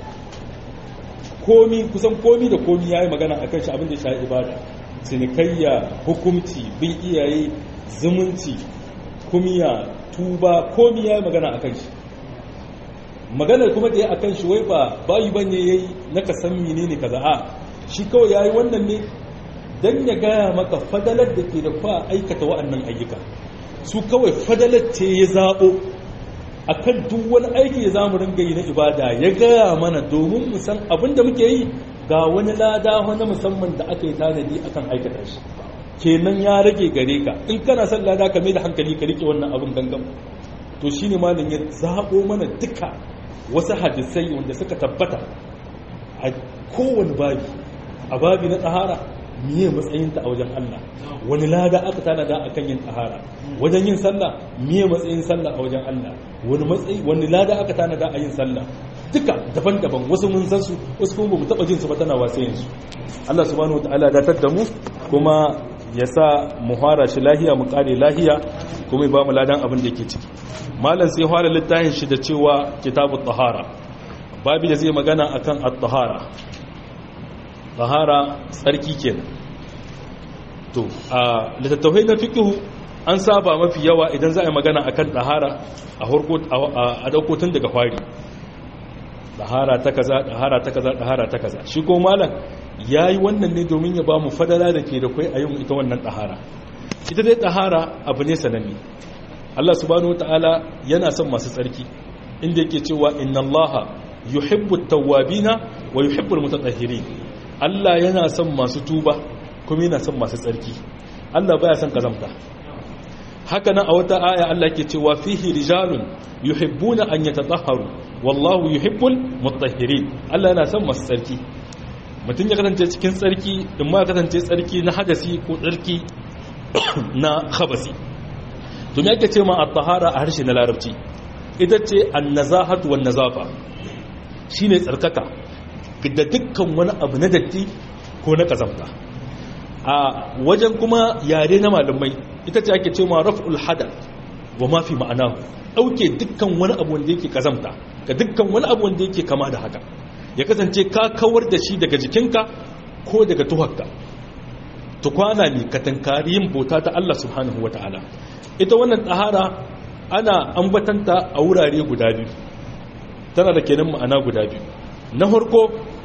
komi kusan komi da komi ya yi magana a kanshi abin da ya ibada cinikayya hukumci bin iyaye zumunci kumiya tuba komi ya yi magana a kanshi maganar kuma da ya a kanshi wai ba bayi ba ne ya yi na ka san mene ne kaza a shi kawai ya yi wannan ne don ya gaya maka fadalar da ke da kwa aikata wa'annan ayyuka su kawai fadalar ce ya zaɓo a kan duk wani aiki ya zamu ringa yi na ibada ya gaya mana domin mu san abin da muke yi ga wani lada wani musamman da aka yi tanadi akan aikata shi kenan ya rage gare ka in kana son lada ka mai da hankali ka rike wannan abin gangan to shine malam ya zaɓo mana duka wasu hadisai wanda suka tabbata a kowane babi a babi na tsahara miye matsayinta a wajen Allah wani lada aka tanada a kan yin tsahara wajen yin sallah miye matsayin sallah a wajen Allah wani matsayi wani lada aka tanada a yin sallah duka daban-daban wasu mun san su wasu kuma bamu taba jin su ba tana wasayin su Allah subhanahu wataala da tar da mu kuma ya sa mu fara shi lahiya mu kare lahiya kuma ya ba mu ladan abin da yake ciki malam sai fara littafin shi da cewa kitabut tahara babi da zai magana akan at-tahara tahara tsarki kenan to a littattafai na fiqh an saba mafi yawa idan za a yi magana akan tahara a harko a dauko tun daga fari tahara ta kaza tahara ta kaza tahara ta kaza shi ko malam yayi wannan ne domin ya ba mu fadala da ke da kai a yin ita wannan tahara ita dai tahara abu ne sananne Allah subhanahu wataala yana son masu tsarki inda yake cewa inna allaha yuhibbu at-tawwabina wa yuhibbu al-mutatahhirin Allah yana son masu tuba kuma yana son masu tsarki Allah baya son kazamta haka nan a wata aya Allah ke cewa fihi rijalun yuhibbuna an yatatahharu wallahu yuhibbul mutahhirin Allah yana son masu tsarki mutum ya kasance cikin tsarki in ma ya kasance tsarki na hadasi ko tsarki na khabasi to me yake ce ma at-tahara a harshe na larabci ita ce an-nazahatu wan-nazafa shine tsarkaka da dukkan wani abu na datti ko na kazamta a wajen kuma yare na malamai ita ce ake ce ma raf'ul hadath wa ma fi ma'anahu dauke dukkan wani abu wanda yake kazamta ga dukkan wani abu wanda yake kama da haka ya kasance ka kawar da shi daga jikinka ko daga tuhakka tukwana ne ka tankari yin bauta ta Allah subhanahu ta'ala. ita wannan tahara ana ambatanta a wurare guda biyu tana da kenan ma'ana guda biyu na farko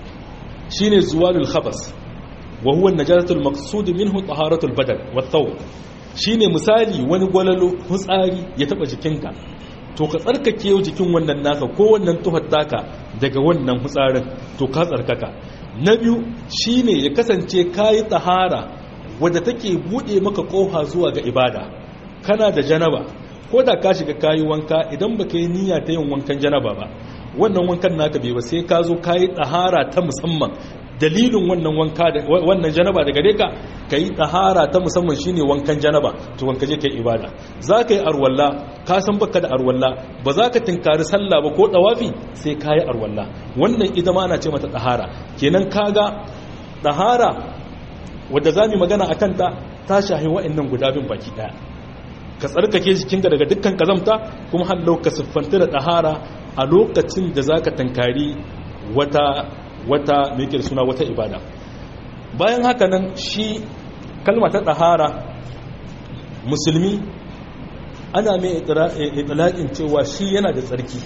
shine zuwalul khabas wa huwa an-najasatul maqsud minhu taharatul badan wa thawb shine misali wani gwalalo hutsari ya taba jikinka to ka tsarkake jikin wannan naka ko wannan tuhar taka daga wannan hutsarin to ka tsarkaka na biyu shine ya kasance kayi tahara wadda take bude maka kofa zuwa ga ibada kana da janaba ko da ka shiga kayi wanka idan baka yi niyya ta yin wankan janaba ba wannan wankan naka bai ba sai ka zo kayi tahara ta musamman dalilin wannan wanka da wannan janaba da gare ka kai tahara ta musamman shine wankan janaba to wanka je kai ibada zaka yi arwalla ka san baka da arwalla ba za ka tinkari sallah ba ko dawafi sai kai arwalla wannan ita ma ana ce mata tahara kenan kaga tahara wadda zamu magana akan ta ta shahi wa'annan guda bin baki daya ka tsarkake jikinka daga dukkan kazamta kuma hallau ka siffanta da tahara a lokacin da zaka tankari wata wata mai suna wata ibada bayan haka nan shi kalma ta ɗahara musulmi ana mai itilaƙin cewa shi yana da tsarki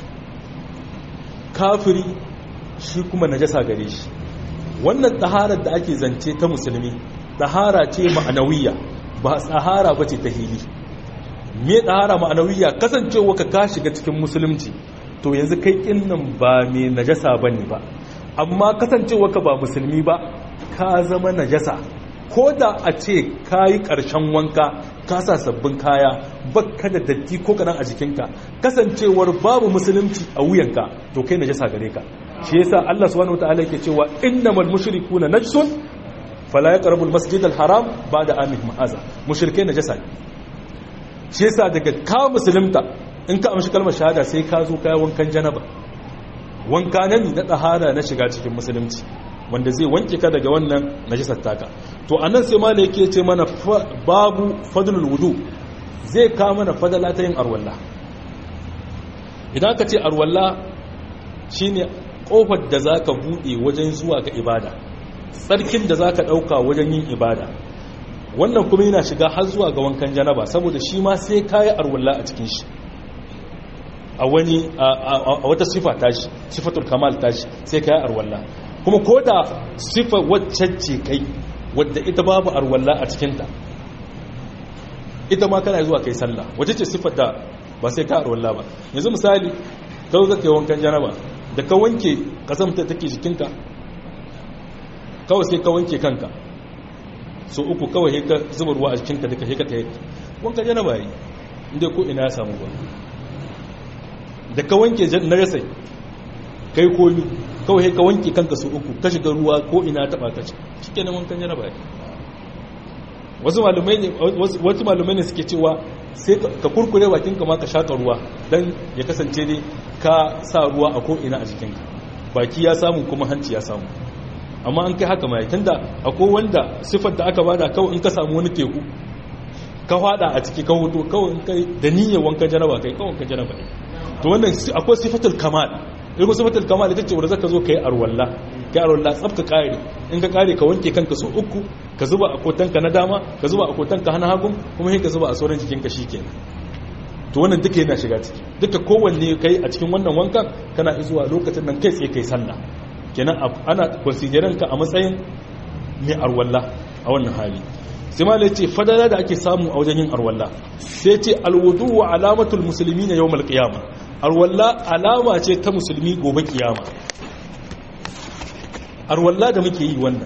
kafiri shi kuma najasa gare shi wannan ɗaharar da ake zance ta musulmi ɗahara ce ma'anawiya ba tsahara ba ce ta hili me ɗahara ma'anawiya kasancewa ka ka shiga cikin musulunci to yanzu kai ƙinnan ba mai najasa ba ne ba amma kasancewa ka ba musulmi ba ka zama najasa ko da a ce ka yi ƙarshen wanka ka sa sabbin kaya bakka da datti ko kanan a jikinka kasancewar babu musulunci a wuyanka to kai najasa gare ka shi yasa Allah subhanahu wataala yake cewa innamal mushrikuna najsun fala yaqrabu almasjid alharam ba'da amihim ma'aza mushrikai najasa ne shi yasa daga ka musulunta in ka amshi kalmar shahada sai ka zo kai wankan janaba wanka na na ɗahara na shiga cikin musulunci wanda zai wanke ka daga wannan najisar taka to anan sai malai yake ce mana babu fadlul wudu zai ka mana fadala ta yin arwalla idan ka ce arwalla shine kofar da zaka bude wajen zuwa ga ibada tsarkin da zaka dauka wajen yin ibada wannan kuma yana shiga har zuwa ga wankan janaba saboda shi ma sai kayi arwalla a cikin shi a wani a wata sifa tashi sifatul kamal tashi sai kai arwalla kuma ko da sifa wacce ce kai wadda ita babu arwalla a cikinta ita ma kana zuwa kai sallah wacce ce sifar da ba sai ka arwalla ba yanzu misali ka zo zaka yi wankan janaba da ka wanke kasamta take jikinka kawai sai ka wanke kanka so uku kawai ka zuba ruwa a jikinka duka sai ka tayi wankan janaba yi inda ko ina ya samu ba da ka wanke na rasai kai komi kawai ka wanke kanka su uku ka shiga ruwa ko ina taba ka ci shikenan wankan janaba ne wasu malumai ne wasu malumai ne suke cewa sai ka kurkure bakin ka ma ka shaka ruwa dan ya kasance dai ka sa ruwa a ko ina a jikinka baki ya samu kuma hanci ya samu amma an kai haka mai tunda akwai wanda sifar da aka bada kawai in ka samu wani teku ka fada a ciki ka hudu kawai kai da niyyar wankan janaba kai kawai wankan janaba ne to wannan akwai sifatul kamal ilmu sifatul kamal ita ce wanda zaka zo kai arwalla kai arwalla tsafka kare in ka kare ka wanke kanka so uku ka zuba a kotanka na dama ka zuba a kotanka hana hagun kuma sai ka zuba a sauran jikinka shikenan to wannan duka yana shiga ciki duka kowanne kai a cikin wannan wankan kana izuwa lokacin nan kai tsaye kai sallah kenan ana consideran ka a matsayin mai arwalla a wannan hali sai ma ce fadala da ake samu a wajen yin arwalla sai ce alwudu wa alamatul musulmi na yawmal qiyama arwalla alama ce ta musulmi gobe kiyama arwalla da muke yi wannan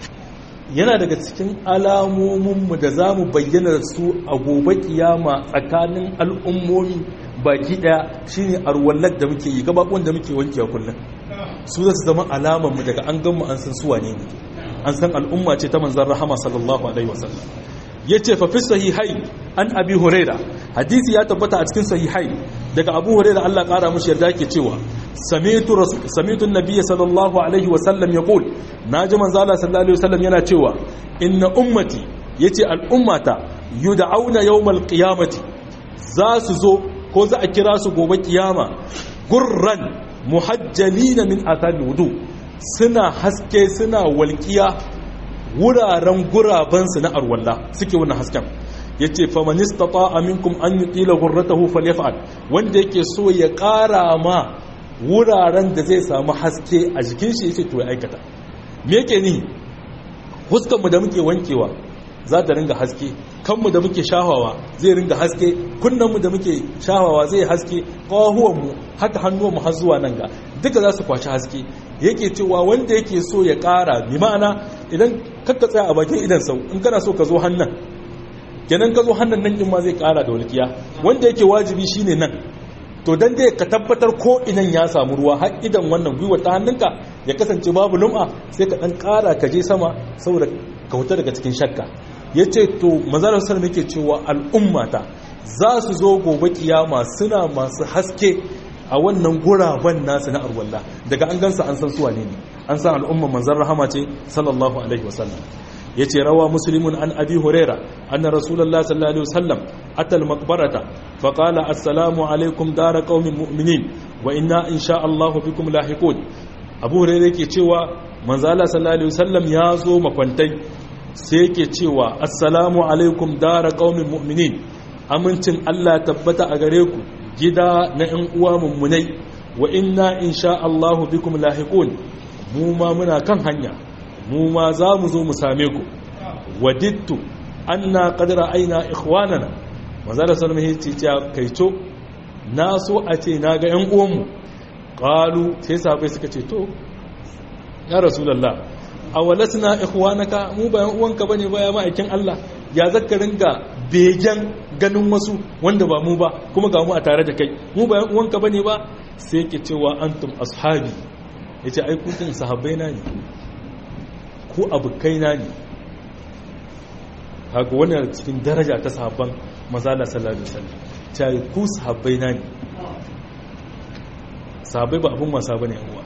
yana daga cikin alamominmu da za mu bayyana su a gobe kiyama tsakanin al'ummomi baki daya shine arwallar da muke yi gabakon da muke wankewa kullum su za su zama alamanmu daga an ganmu an san suwa ne an san al'umma ce ta manzan rahama sallallahu alaihi wasallam ya ce fafi sahihai an abi huraira hadisi ya tabbata a cikin sahihai daga abu huraira allah kara mushi yarda ke cewa samitu nabiya sallallahu alaihi wasallam ya kul na ji manzala sallallahu alaihi wasallam yana cewa inna ummati ya ce al'ummata yu da auna yawmal qiyamati za su zo ko za a kira su gobe kiyama gurran muhajjalina min athari wudu suna haske suna walƙiya wuraren gurabansu na arwalla suke wannan hasken ya ce famanista ta aminkum an yi ƙila gurratahu falyafa'al wanda yake so ya ƙara ma wuraren da zai samu haske a jikin shi ya ce to ya aikata me yake ni huskanmu da muke wankewa za ta ringa haske kanmu da muke shahawa zai ringa haske kunnanmu da muke shahawa zai haske ƙawahuwanmu haka hannuwanmu har zuwa nan ga duka za su kwashi haske yake cewa wanda yake so ya ƙara bi ma'ana idan kakka tsaya a bakin idan sau in kana so ka zo hannun kenan ka zo hannun nan in ma zai ƙara da walƙiya wanda yake wajibi shine nan to dan dai ka tabbatar ko inan ya samu ruwa har idan wannan gwiwa ta hannunka ya kasance babu lum'a sai ka dan ƙara ka je sama saboda ka huta daga cikin shakka ya ce to mazalar sallam yake cewa al'ummata za su zo gobe kiyama suna masu haske a wannan guraben nasu na arwallah daga an gansa an san suwa ne an san al'umman manzan rahama ce sallallahu alaihi wasallam ya ce rawa musulmin an abi huraira anna rasulallah sallallahu alaihi wasallam atal maqbarata fa qala assalamu alaikum dara qaumin mu'minin wa inna insha Allah bikum lahiqun abu huraira yake cewa manzala sallallahu alaihi wasallam ya zo makwantai sai yake cewa assalamu alaikum dara qaumin mu'minin amincin Allah tabbata a gare ku gida na ‘yan uwa mummunai wa inna insha Allahu bikum lahiqun mu ma muna kan hanya mu ma za mu zo mu same ku wadittu anna qad ra'ayna ikhwanana manzo da sallama ya ce ya kaito na so a ce na ga ‘yan uwanmu qalu sai sahabbai suka ce to ya rasulullah awalasna ikhwanaka mu bayan uwanka bane baya ma'aikin Allah ya zaka ringa begen ganin wasu wanda ba mu ba kuma ga mu a tare da kai mu bayan uwanka bane ba sai yake cewa antum ashabi yace ai ku din sahabbai na ne ku abukai na ne haka wannan cikin daraja ta sahabban mazala sallallahu alaihi wasallam sai ku sahabbai na ne sahabbai ba abun wasa bane uwa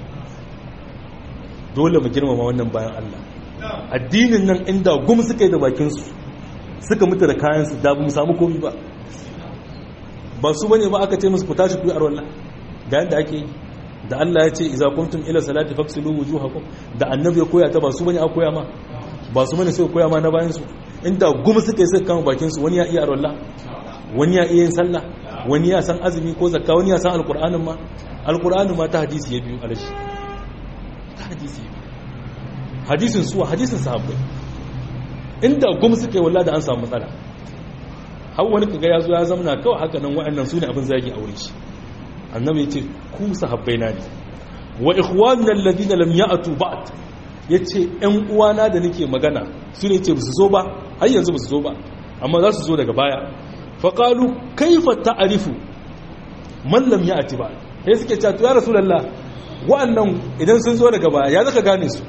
dole mu girmama wannan bayan Allah addinin nan inda gum suka yi da bakinsu suka mutu da kayansu da mu samu komi ba ba su bane ba aka ce musu ku tashi ku yi arwalla ga yadda ake yi da Allah ya ce iza kuntum ila salati faksilu wujuhakum da annabi ya koya ta ba su bane a koya ma ba su bane sai koya ma na bayan su inda gum suka yi suka kama bakin su wani ya iya arwalla wani ya iya yin sallah wani ya san azumi ko zakka wani ya san alqur'anin ma alqur'anin ma ta hadisi ya biyu alashi ta hadisi hadisin suwa hadisin sahabbai inda gum suka yi walla da an samu matsala har wani kaga ya zo ya zamana kawai haka nan wa'annan su ne abin zagi a wurin shi annabi ya ce ku sahabbai na ne wa ikhwanuna alladhina lam ya'tu ba'd yace ƴan uwana da nake magana su ne ce ba su zo ba har yanzu ba su zo ba amma za su zo daga baya fa qalu kaifa ta'rifu man lam ya'ti ba'd sai suke cewa ya rasulullah wa'annan idan sun zo daga baya ya zaka gane su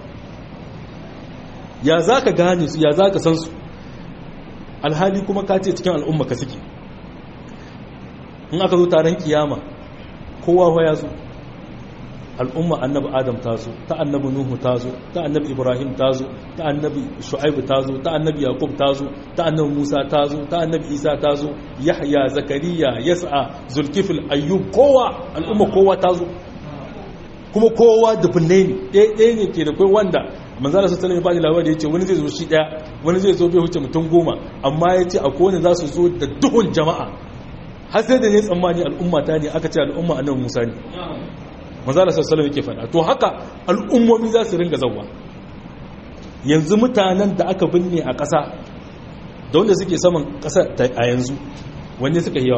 ya zaka gane su ya zaka san su alhali kuma ka ce cikin al'umma ka suke in aka zo taron kiyama kowa ya zo al'umma annabi adam ta zo ta annabi nuhu ta zo ta annabi ibrahim ta zo ta annabi shu'aibu ta zo ta annabi yaqub ta zo ta annabi musa ta zo ta annabi isa ta zo yahya zakariya yas'a zulkifil ayyub kowa al'umma kowa ta zo kuma kowa dubunne ne ɗaya ne ke da kai wanda manzala su salami bani labari ya ce wani zai zo shi ɗaya wani zai zo bai wuce mutum goma amma ya ce a kowane za su zo da duhun jama'a har sai da ne tsammani al'umma ta ne aka ce al'umma annabi musa ne manzala su salami ke faɗa to haka al'ummomi za su ringa zauwa yanzu mutanen da aka binne a ƙasa da wanda suke saman ƙasa a yanzu wanne suka yi yawa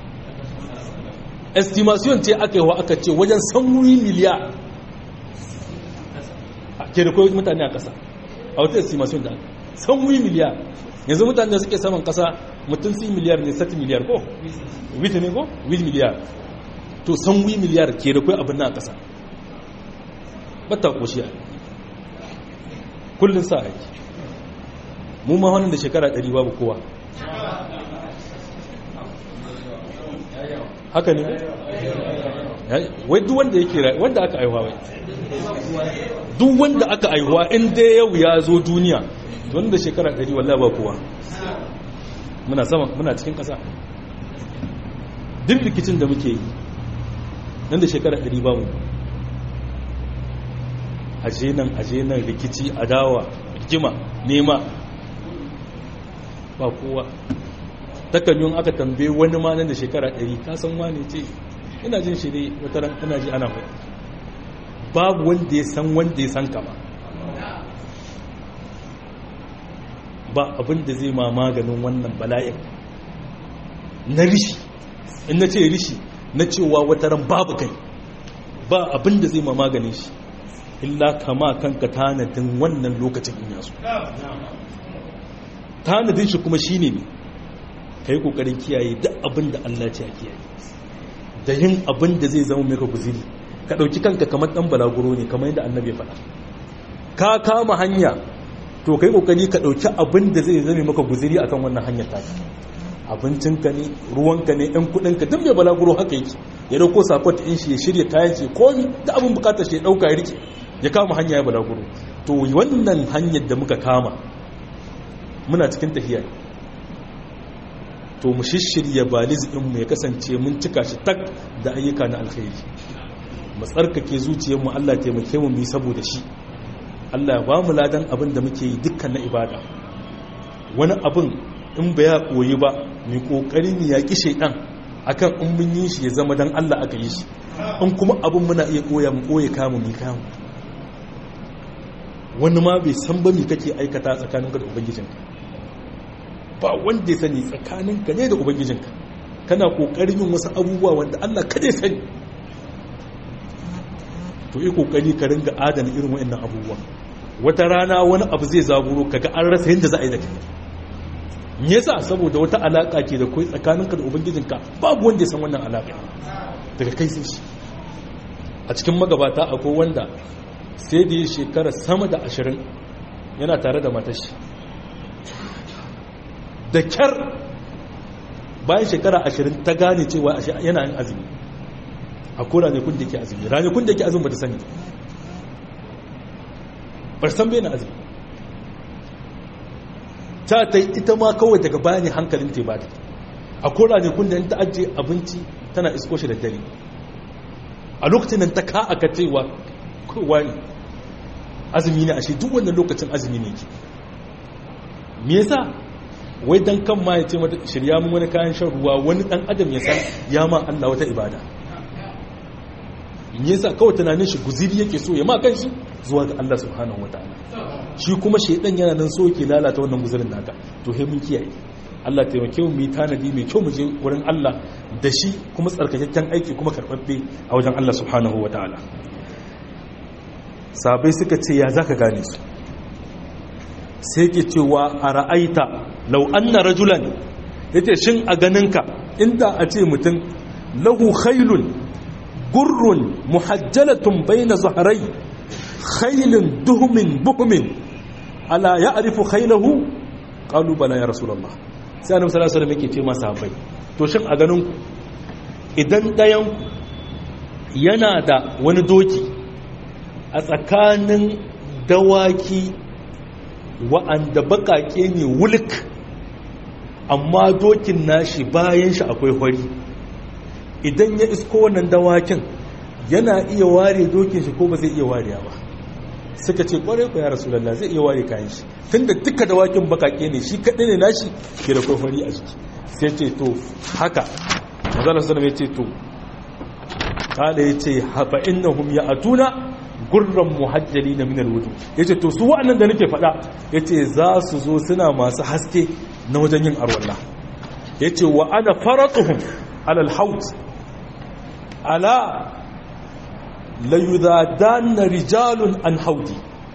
estimation ce aka yi wa aka ce wajen sanwuri miliya ke da kawai mutane a ƙasa a wata estimation da sanwuri miliya yanzu mutane da suke saman ƙasa mutum si miliyar ne sati miliyar ko? wita ne ko? wit miliyar to sanwuri miliyar ke da kawai abin na a ƙasa bata ƙoshi a kullum sa aiki mu ma wannan da shekara 100 babu kowa haka ne wai duk wanda yake wanda aka aihuwa wai duk wanda aka aihuwa in dai yau ya zo duniya wanda shekara 100 wallahi ba kowa muna sama muna cikin ƙasa duk rikicin da muke yi nan da shekara 100 ba mu aje nan aje nan rikici adawa rigima nema ba kowa takanyun aka tambaye wani ma nan da shekara 100 kasan wane ce ina jin shi ne wata ran ina ji ana mai babu wanda ya san wanda ya san kama ba abin da zai ma maganin wannan bala'in na rishi in na ce rishi na cewa wata ran babu kai ba abin da zai ma maganin shi illa kama kanka tanadin wannan lokacin in yaso tanadin shi kuma shine ne ka yi kokarin kiyaye duk abin da Allah ce a kiyaye da yin abin da zai zama maka guziri ka ɗauki kanka kamar ɗan balaguro ne kamar yadda annabi ya faɗa ka kama hanya to ka yi kokari ka ɗauki abin da zai zama maka guziri akan wannan hanyar ta abincinka ne ruwanka ne ɗan kuɗinka duk mai balaguro haka yake ya ɗauko sakon ɗin shi ya shirya kayan shi komi da abin bukatar shi ya ɗauka ya rike ya kama hanya ya balaguro to wannan hanyar da muka kama muna cikin tafiya to mu shishirya baliz mu ya kasance mun cika shi tak da ayyuka na alkhairi mu tsarkake zuciyarmu Allah taimake mu mu saboda shi Allah ya ba mu ladan abin da muke yi dukkan na ibada wani abin in ba ya koyi ba mu kokari mu yaki shaydan akan in mun yi shi ya zama dan Allah aka yi shi in kuma abin muna iya koya mu koye kamu mu kamu wani ma bai san ba me kake aikata tsakaninka da ubangijinka ba wanda ya sani tsakaninka ne da ubangijinka kana kokarin yin wasu abubuwa wanda Allah kada ya sani to yi kokari ka ringa adana irin waɗannan abubuwa wata rana wani abu zai zaburo kaga an rasa yadda za a yi da kai me yasa saboda wata alaka ke da kai tsakaninka da ubangijinka babu wanda ya san wannan alaka daga kai sai shi a cikin magabata akwai wanda sai da ya shekara sama da ashirin yana tare da matashi da kyar bayan shekara ashirin ta gane cewa yana yin azumi a ko ranakun da ke azumi ranakun da ke azumi ba ta sani ba san bai na azumi ta ta ita ma kawai daga bayan hankalin ta ba ta a ko ranakun da ta ajiye abinci tana isko shi da dare a lokacin nan ta ka aka cewa kowa ne azumi ne ashe duk wannan lokacin azumi ne ke me yasa wai dan kan ma ya ce mata shirya mun wani kayan shan ruwa wani dan adam ya san ya ma Allah wata ibada me yasa kawai tunanin shi guziri yake so ya ma kan shi zuwa ga Allah subhanahu wataala shi kuma shaidan yana nan so yake lalata wannan guzirin naka to he mun kiyaye Allah taimake mu yi tanadi mai kyau mu je wurin Allah da shi kuma tsarkakakken aiki kuma karbabbe a wajen Allah subhanahu wataala sabai suka ce ya zaka gane su sai ke cewa a ra'aita lau anna rajulan yace shin a ganinka inda a ce mutum lahu khailun gurrun muhajjalatun bayna zahrai khailin duhmin buhmin ala ya'rifu khailahu qalu bala ya rasulullah sai annabi sallallahu alaihi wasallam yake ce masa bai to shin a ganin ku idan dayan yana da wani doki a tsakanin dawaki wa'anda bakake ne wulk amma dokin nashi bayan shi akwai hori idan ya isko wannan dawakin yana iya ware dokin shi ko ba zai iya ware ba suka ce kwarai ku ya rasulallah zai iya ware kayan shi tunda duka dawakin bakake ne shi kaɗai ne nashi ke da kwafari a jiki sai ce to haka mazalar sanar ya ce to kala ya ce hafa innahum ya atuna gurran muhajjali na minar wudu ya ce to su wa'annan da nake faɗa ya ce za su zo suna masu haske na wajen yin arwallah ya ce wa ana faratuhun alal haut ala layudadanna rijalun an haudi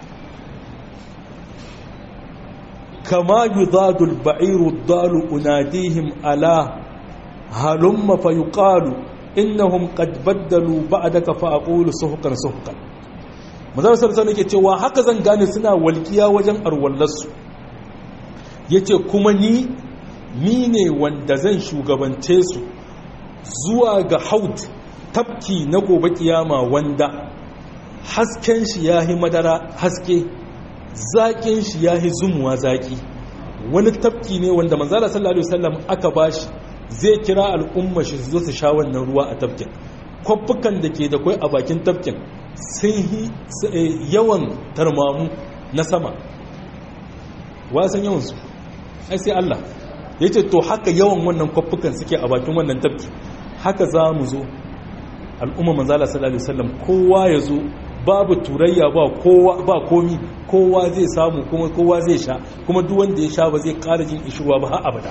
kama yudadul ba'iru dalu unadihim ala halumma fa yuqalu innahum qad baddalu ba'daka fa aqulu suhqan suhqan mazar sarsa nake cewa haka zan gane suna walkiya wajen arwallarsu yace kuma ni ni ne wanda zan shugabance su zuwa ga haud tafki na gobe kiyama wanda hasken shi yahi madara haske zaƙin shi yahi zumuwa zaƙi wani tafki ne wanda manzala sallallahu alaihi wasallam aka bashi zai kira al'umma shi su zo su sha wannan ruwa a tafkin kwaffukan da ke da kwai a bakin tafkin sun yi yawan tarmamu na sama wasan yawansu ai sai Allah ya ce to haka yawan wannan kwaffukan suke a bakin wannan tafki haka za mu zo al'umma manzala sallallahu alaihi wasallam kowa ya zo babu turayya ba kowa ba komi kowa zai samu kuma kowa zai sha kuma duk wanda ya sha ba zai ƙara jin ishirwa ba har abada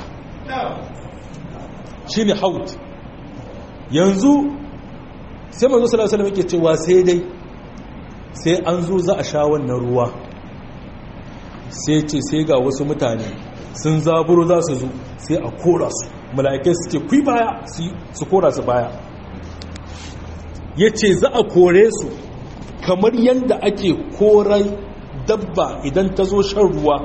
shine haut yanzu sai manzo sallallahu alaihi wasallam yake cewa sai dai sai an zo za a sha wannan ruwa sai ce sai ga wasu mutane sun zaburo za su zo sai a kora su mala'ikai su ce kui baya su kora su baya ya ce za a kore su kamar yadda ake korai dabba idan ta zo shan ruwa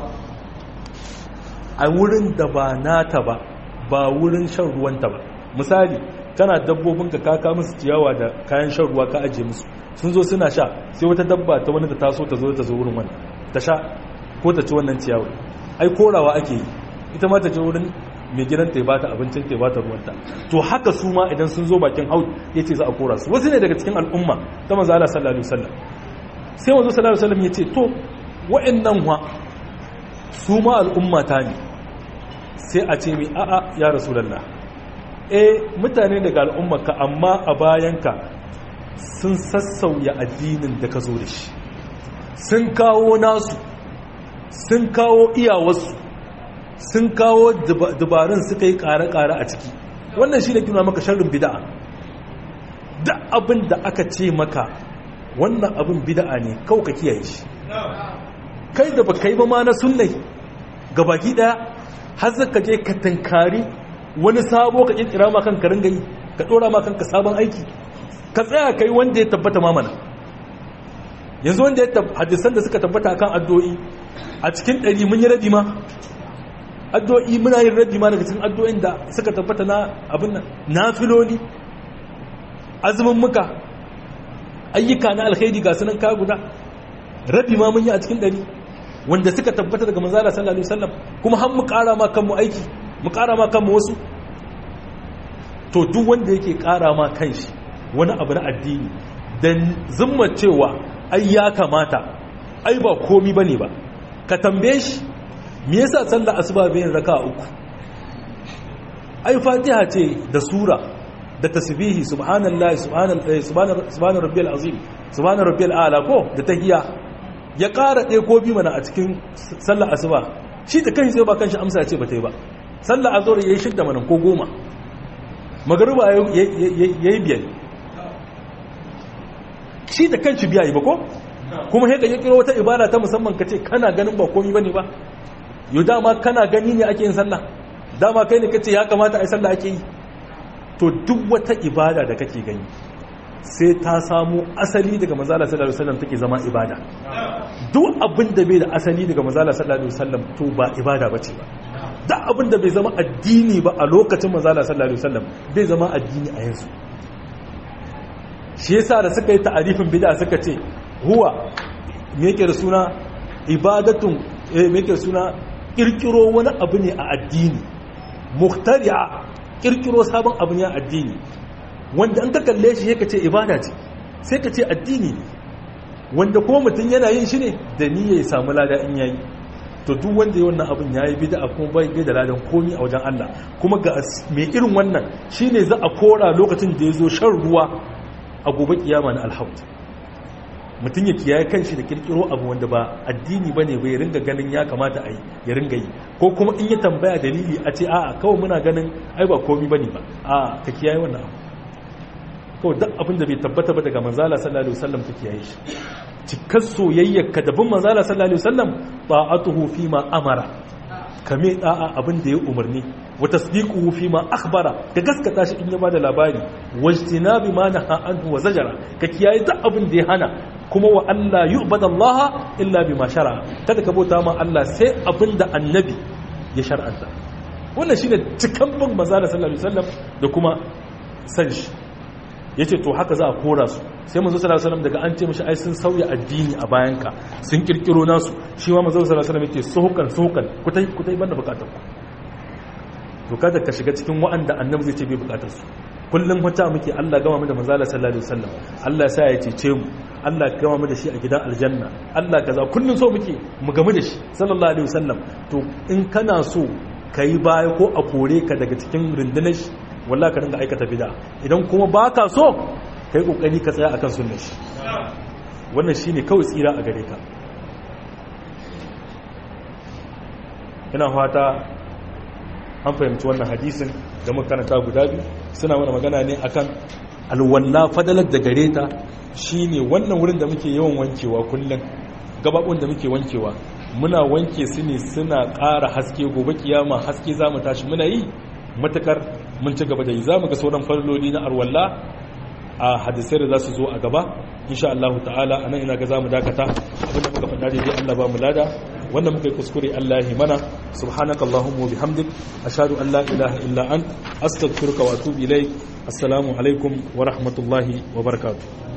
a wurin da ba nata ba ba wurin shan ruwanta ba misali kana dabbobin ka kaka musu ciyawa da kayan shan ruwa ka ajiye musu sun zo suna sha sai wata dabba ta wani da taso ta zo ta zo wurin wannan ta sha ko ta ci wannan ciyawa ai korawa ake yi ita ma ta je wurin mai gidan ta bata abincin ta bata ruwanta to haka su ma idan sun zo bakin haud yace za a kora su wasu ne daga cikin al'umma ta manzo Allah sallallahu alaihi wasallam sai manzo sallallahu alaihi wasallam yace to wa'annan wa su ma al'umma ta ne sai a ce mi a'a ya rasulullah eh mutane daga al'ummarka amma a bayanka sun sassauya addinin da ka zo da shi sun kawo nasu sun kawo iyawarsu sun kawo dubarun suka yi ƙare-ƙare a ciki wannan shi ne kina maka sharrin bida'a da abin da aka ce maka wannan abin bida'a ne kawai ka kiyaye shi kai da ba kai ba ma na sunnai ga baki ɗaya har zaka je ka tankari wani sabo ka kirkira ma kanka ringa yi ka ɗora ma kanka sabon aiki ka tsaya kai wanda ya tabbata mamana yanzu wanda ya hadisan da suka tabbata kan addu'o'i a cikin ɗari mun yi rabi ma addu'o'i muna yin rabi ma daga cikin addu'o'in da suka tabbata na abin nan nafiloli azumin muka ayyuka na alkhairi ga sunan ka guda rabi ma mun yi a cikin ɗari wanda suka tabbata daga manzala sallallahu alaihi wasallam kuma har mu ƙara ma kanmu aiki mu ƙara ma kanmu wasu to duk wanda yake ƙara ma kanshi wani abu na addini dan zumma cewa ai ya kamata ai ba komi bane ba ka tambaye shi me yasa sallar asuba bayin raka uku ai fatiha ce da sura da tasbihi subhanallahi subhanallahi subhana rabbiyal azim subhana rabbiyal a'la ko da tahiyya ya ƙara ɗaya ko bi mana a cikin sallar asuba shi da kanshi sai ba kanshi amsa ce ba ta yi ba sallar azhar yayi shidda mana ko goma magruba yayi biyar shi da kanshi biya yi ba ko kuma haka ya kiro wata ibada ta musamman ka ce kana ganin ba komi bane ba yau dama kana gani ne ake yin sallah dama kai ne ka ce ya kamata a yi sallah ake yi to duk wata ibada da kake gani sai ta samu asali daga manzala sallallahu alaihi wasallam take zama ibada duk abin da bai da asali daga manzala sallallahu alaihi wasallam to ba ibada bace ba duk abin da bai zama addini ba a lokacin manzala sallallahu alaihi wasallam bai zama addini a yanzu shi yasa da suka yi ta'arifin bid'a suka ce huwa me yake da suna ibadatun eh me yake da suna kirkiro wani abu ne a addini muhtari'a kirkiro sabon abu ne a addini wanda an ka kalle shi ka ce ibada ce sai ka ce addini ne wanda kuma mutum yana yin shi ne da niyya ya samu lada in yayi to duk wanda ya wannan abin yayi bid'a kuma bai bai da ladan komi a wajen Allah kuma ga mai irin wannan shine za a kora lokacin da ya zo shan ruwa a gobe kiyama na alhaut mutum ya kiyaye kanshi da kirkiro abu wanda ba addini bane bai ringa ganin ya kamata a yi ya ringa yi ko kuma in ya tambaya dalili a ce a'a kawai muna ganin ai ba komi bane ba a ka kiyaye wannan abu kawai duk abin da bai tabbata ba daga manzala sallallahu alaihi wasallam ka kiyaye shi cikar soyayyar ka dabin manzala sallallahu alaihi wasallam ta'atuhu fi ma amara kame da'a abin da ya umarni wa tasdiquhu fi ma akhbara ka gaskata shi in ya bada labari wajtinabi ma naha anhu wa zajara ka kiyaye duk abin da ya hana kuma wa Allah yu'bada Allah illa bima shara kada ka bauta ma Allah sai abin da annabi ya shar'anta wannan shine cikan bin manzala sallallahu alaihi wasallam da kuma san shi ya ce to haka za a kora su sai manzo sallallahu alaihi wasallam daga an ce mishi ai sun sauya addini a bayanka sun kirkiro nasu shi ma manzo sallallahu alaihi wasallam yake suhukan suhukan kutai kutai banda bukatar ku to kada ka shiga cikin wa'anda annabi zai ce bai bukatar su kullum wata muke Allah gama mu da manzo sallallahu alaihi wasallam Allah ya sa ya cece mu Allah ya gama mu da shi a gidan aljanna Allah kaza kullum so muke mu gamu da shi sallallahu alaihi wasallam to in kana so kai baya ko a kore ka daga cikin rundunar shi wallahi ka dinga aikata bid'a idan kuma baka so kai kokari ka tsaya akan sunnar shi wannan shine kawai tsira a gare ka ina fata an fahimci wannan hadisin da muka karanta guda biyu suna mana magana ne akan alwalla fadalar da gare ta shine wannan wurin da muke yawan wankewa kullum gababun da muke wankewa muna wanke su ne suna ƙara haske gobe kiyama haske za mu tashi muna yi matakar mun ci gaba da yi za mu ga sauran farloli na arwalla a hadisai da za su zo a gaba insha Allah ta'ala a nan ina ga za mu dakata abinda muka faɗa daidai Allah ba mu lada wanda muka yi kuskure Allah ya mana subhanaka allahumma wa bihamdik ashhadu an la ilaha illa ant astaghfiruka wa atubu ilaik assalamu alaikum wa rahmatullahi wa barakatuh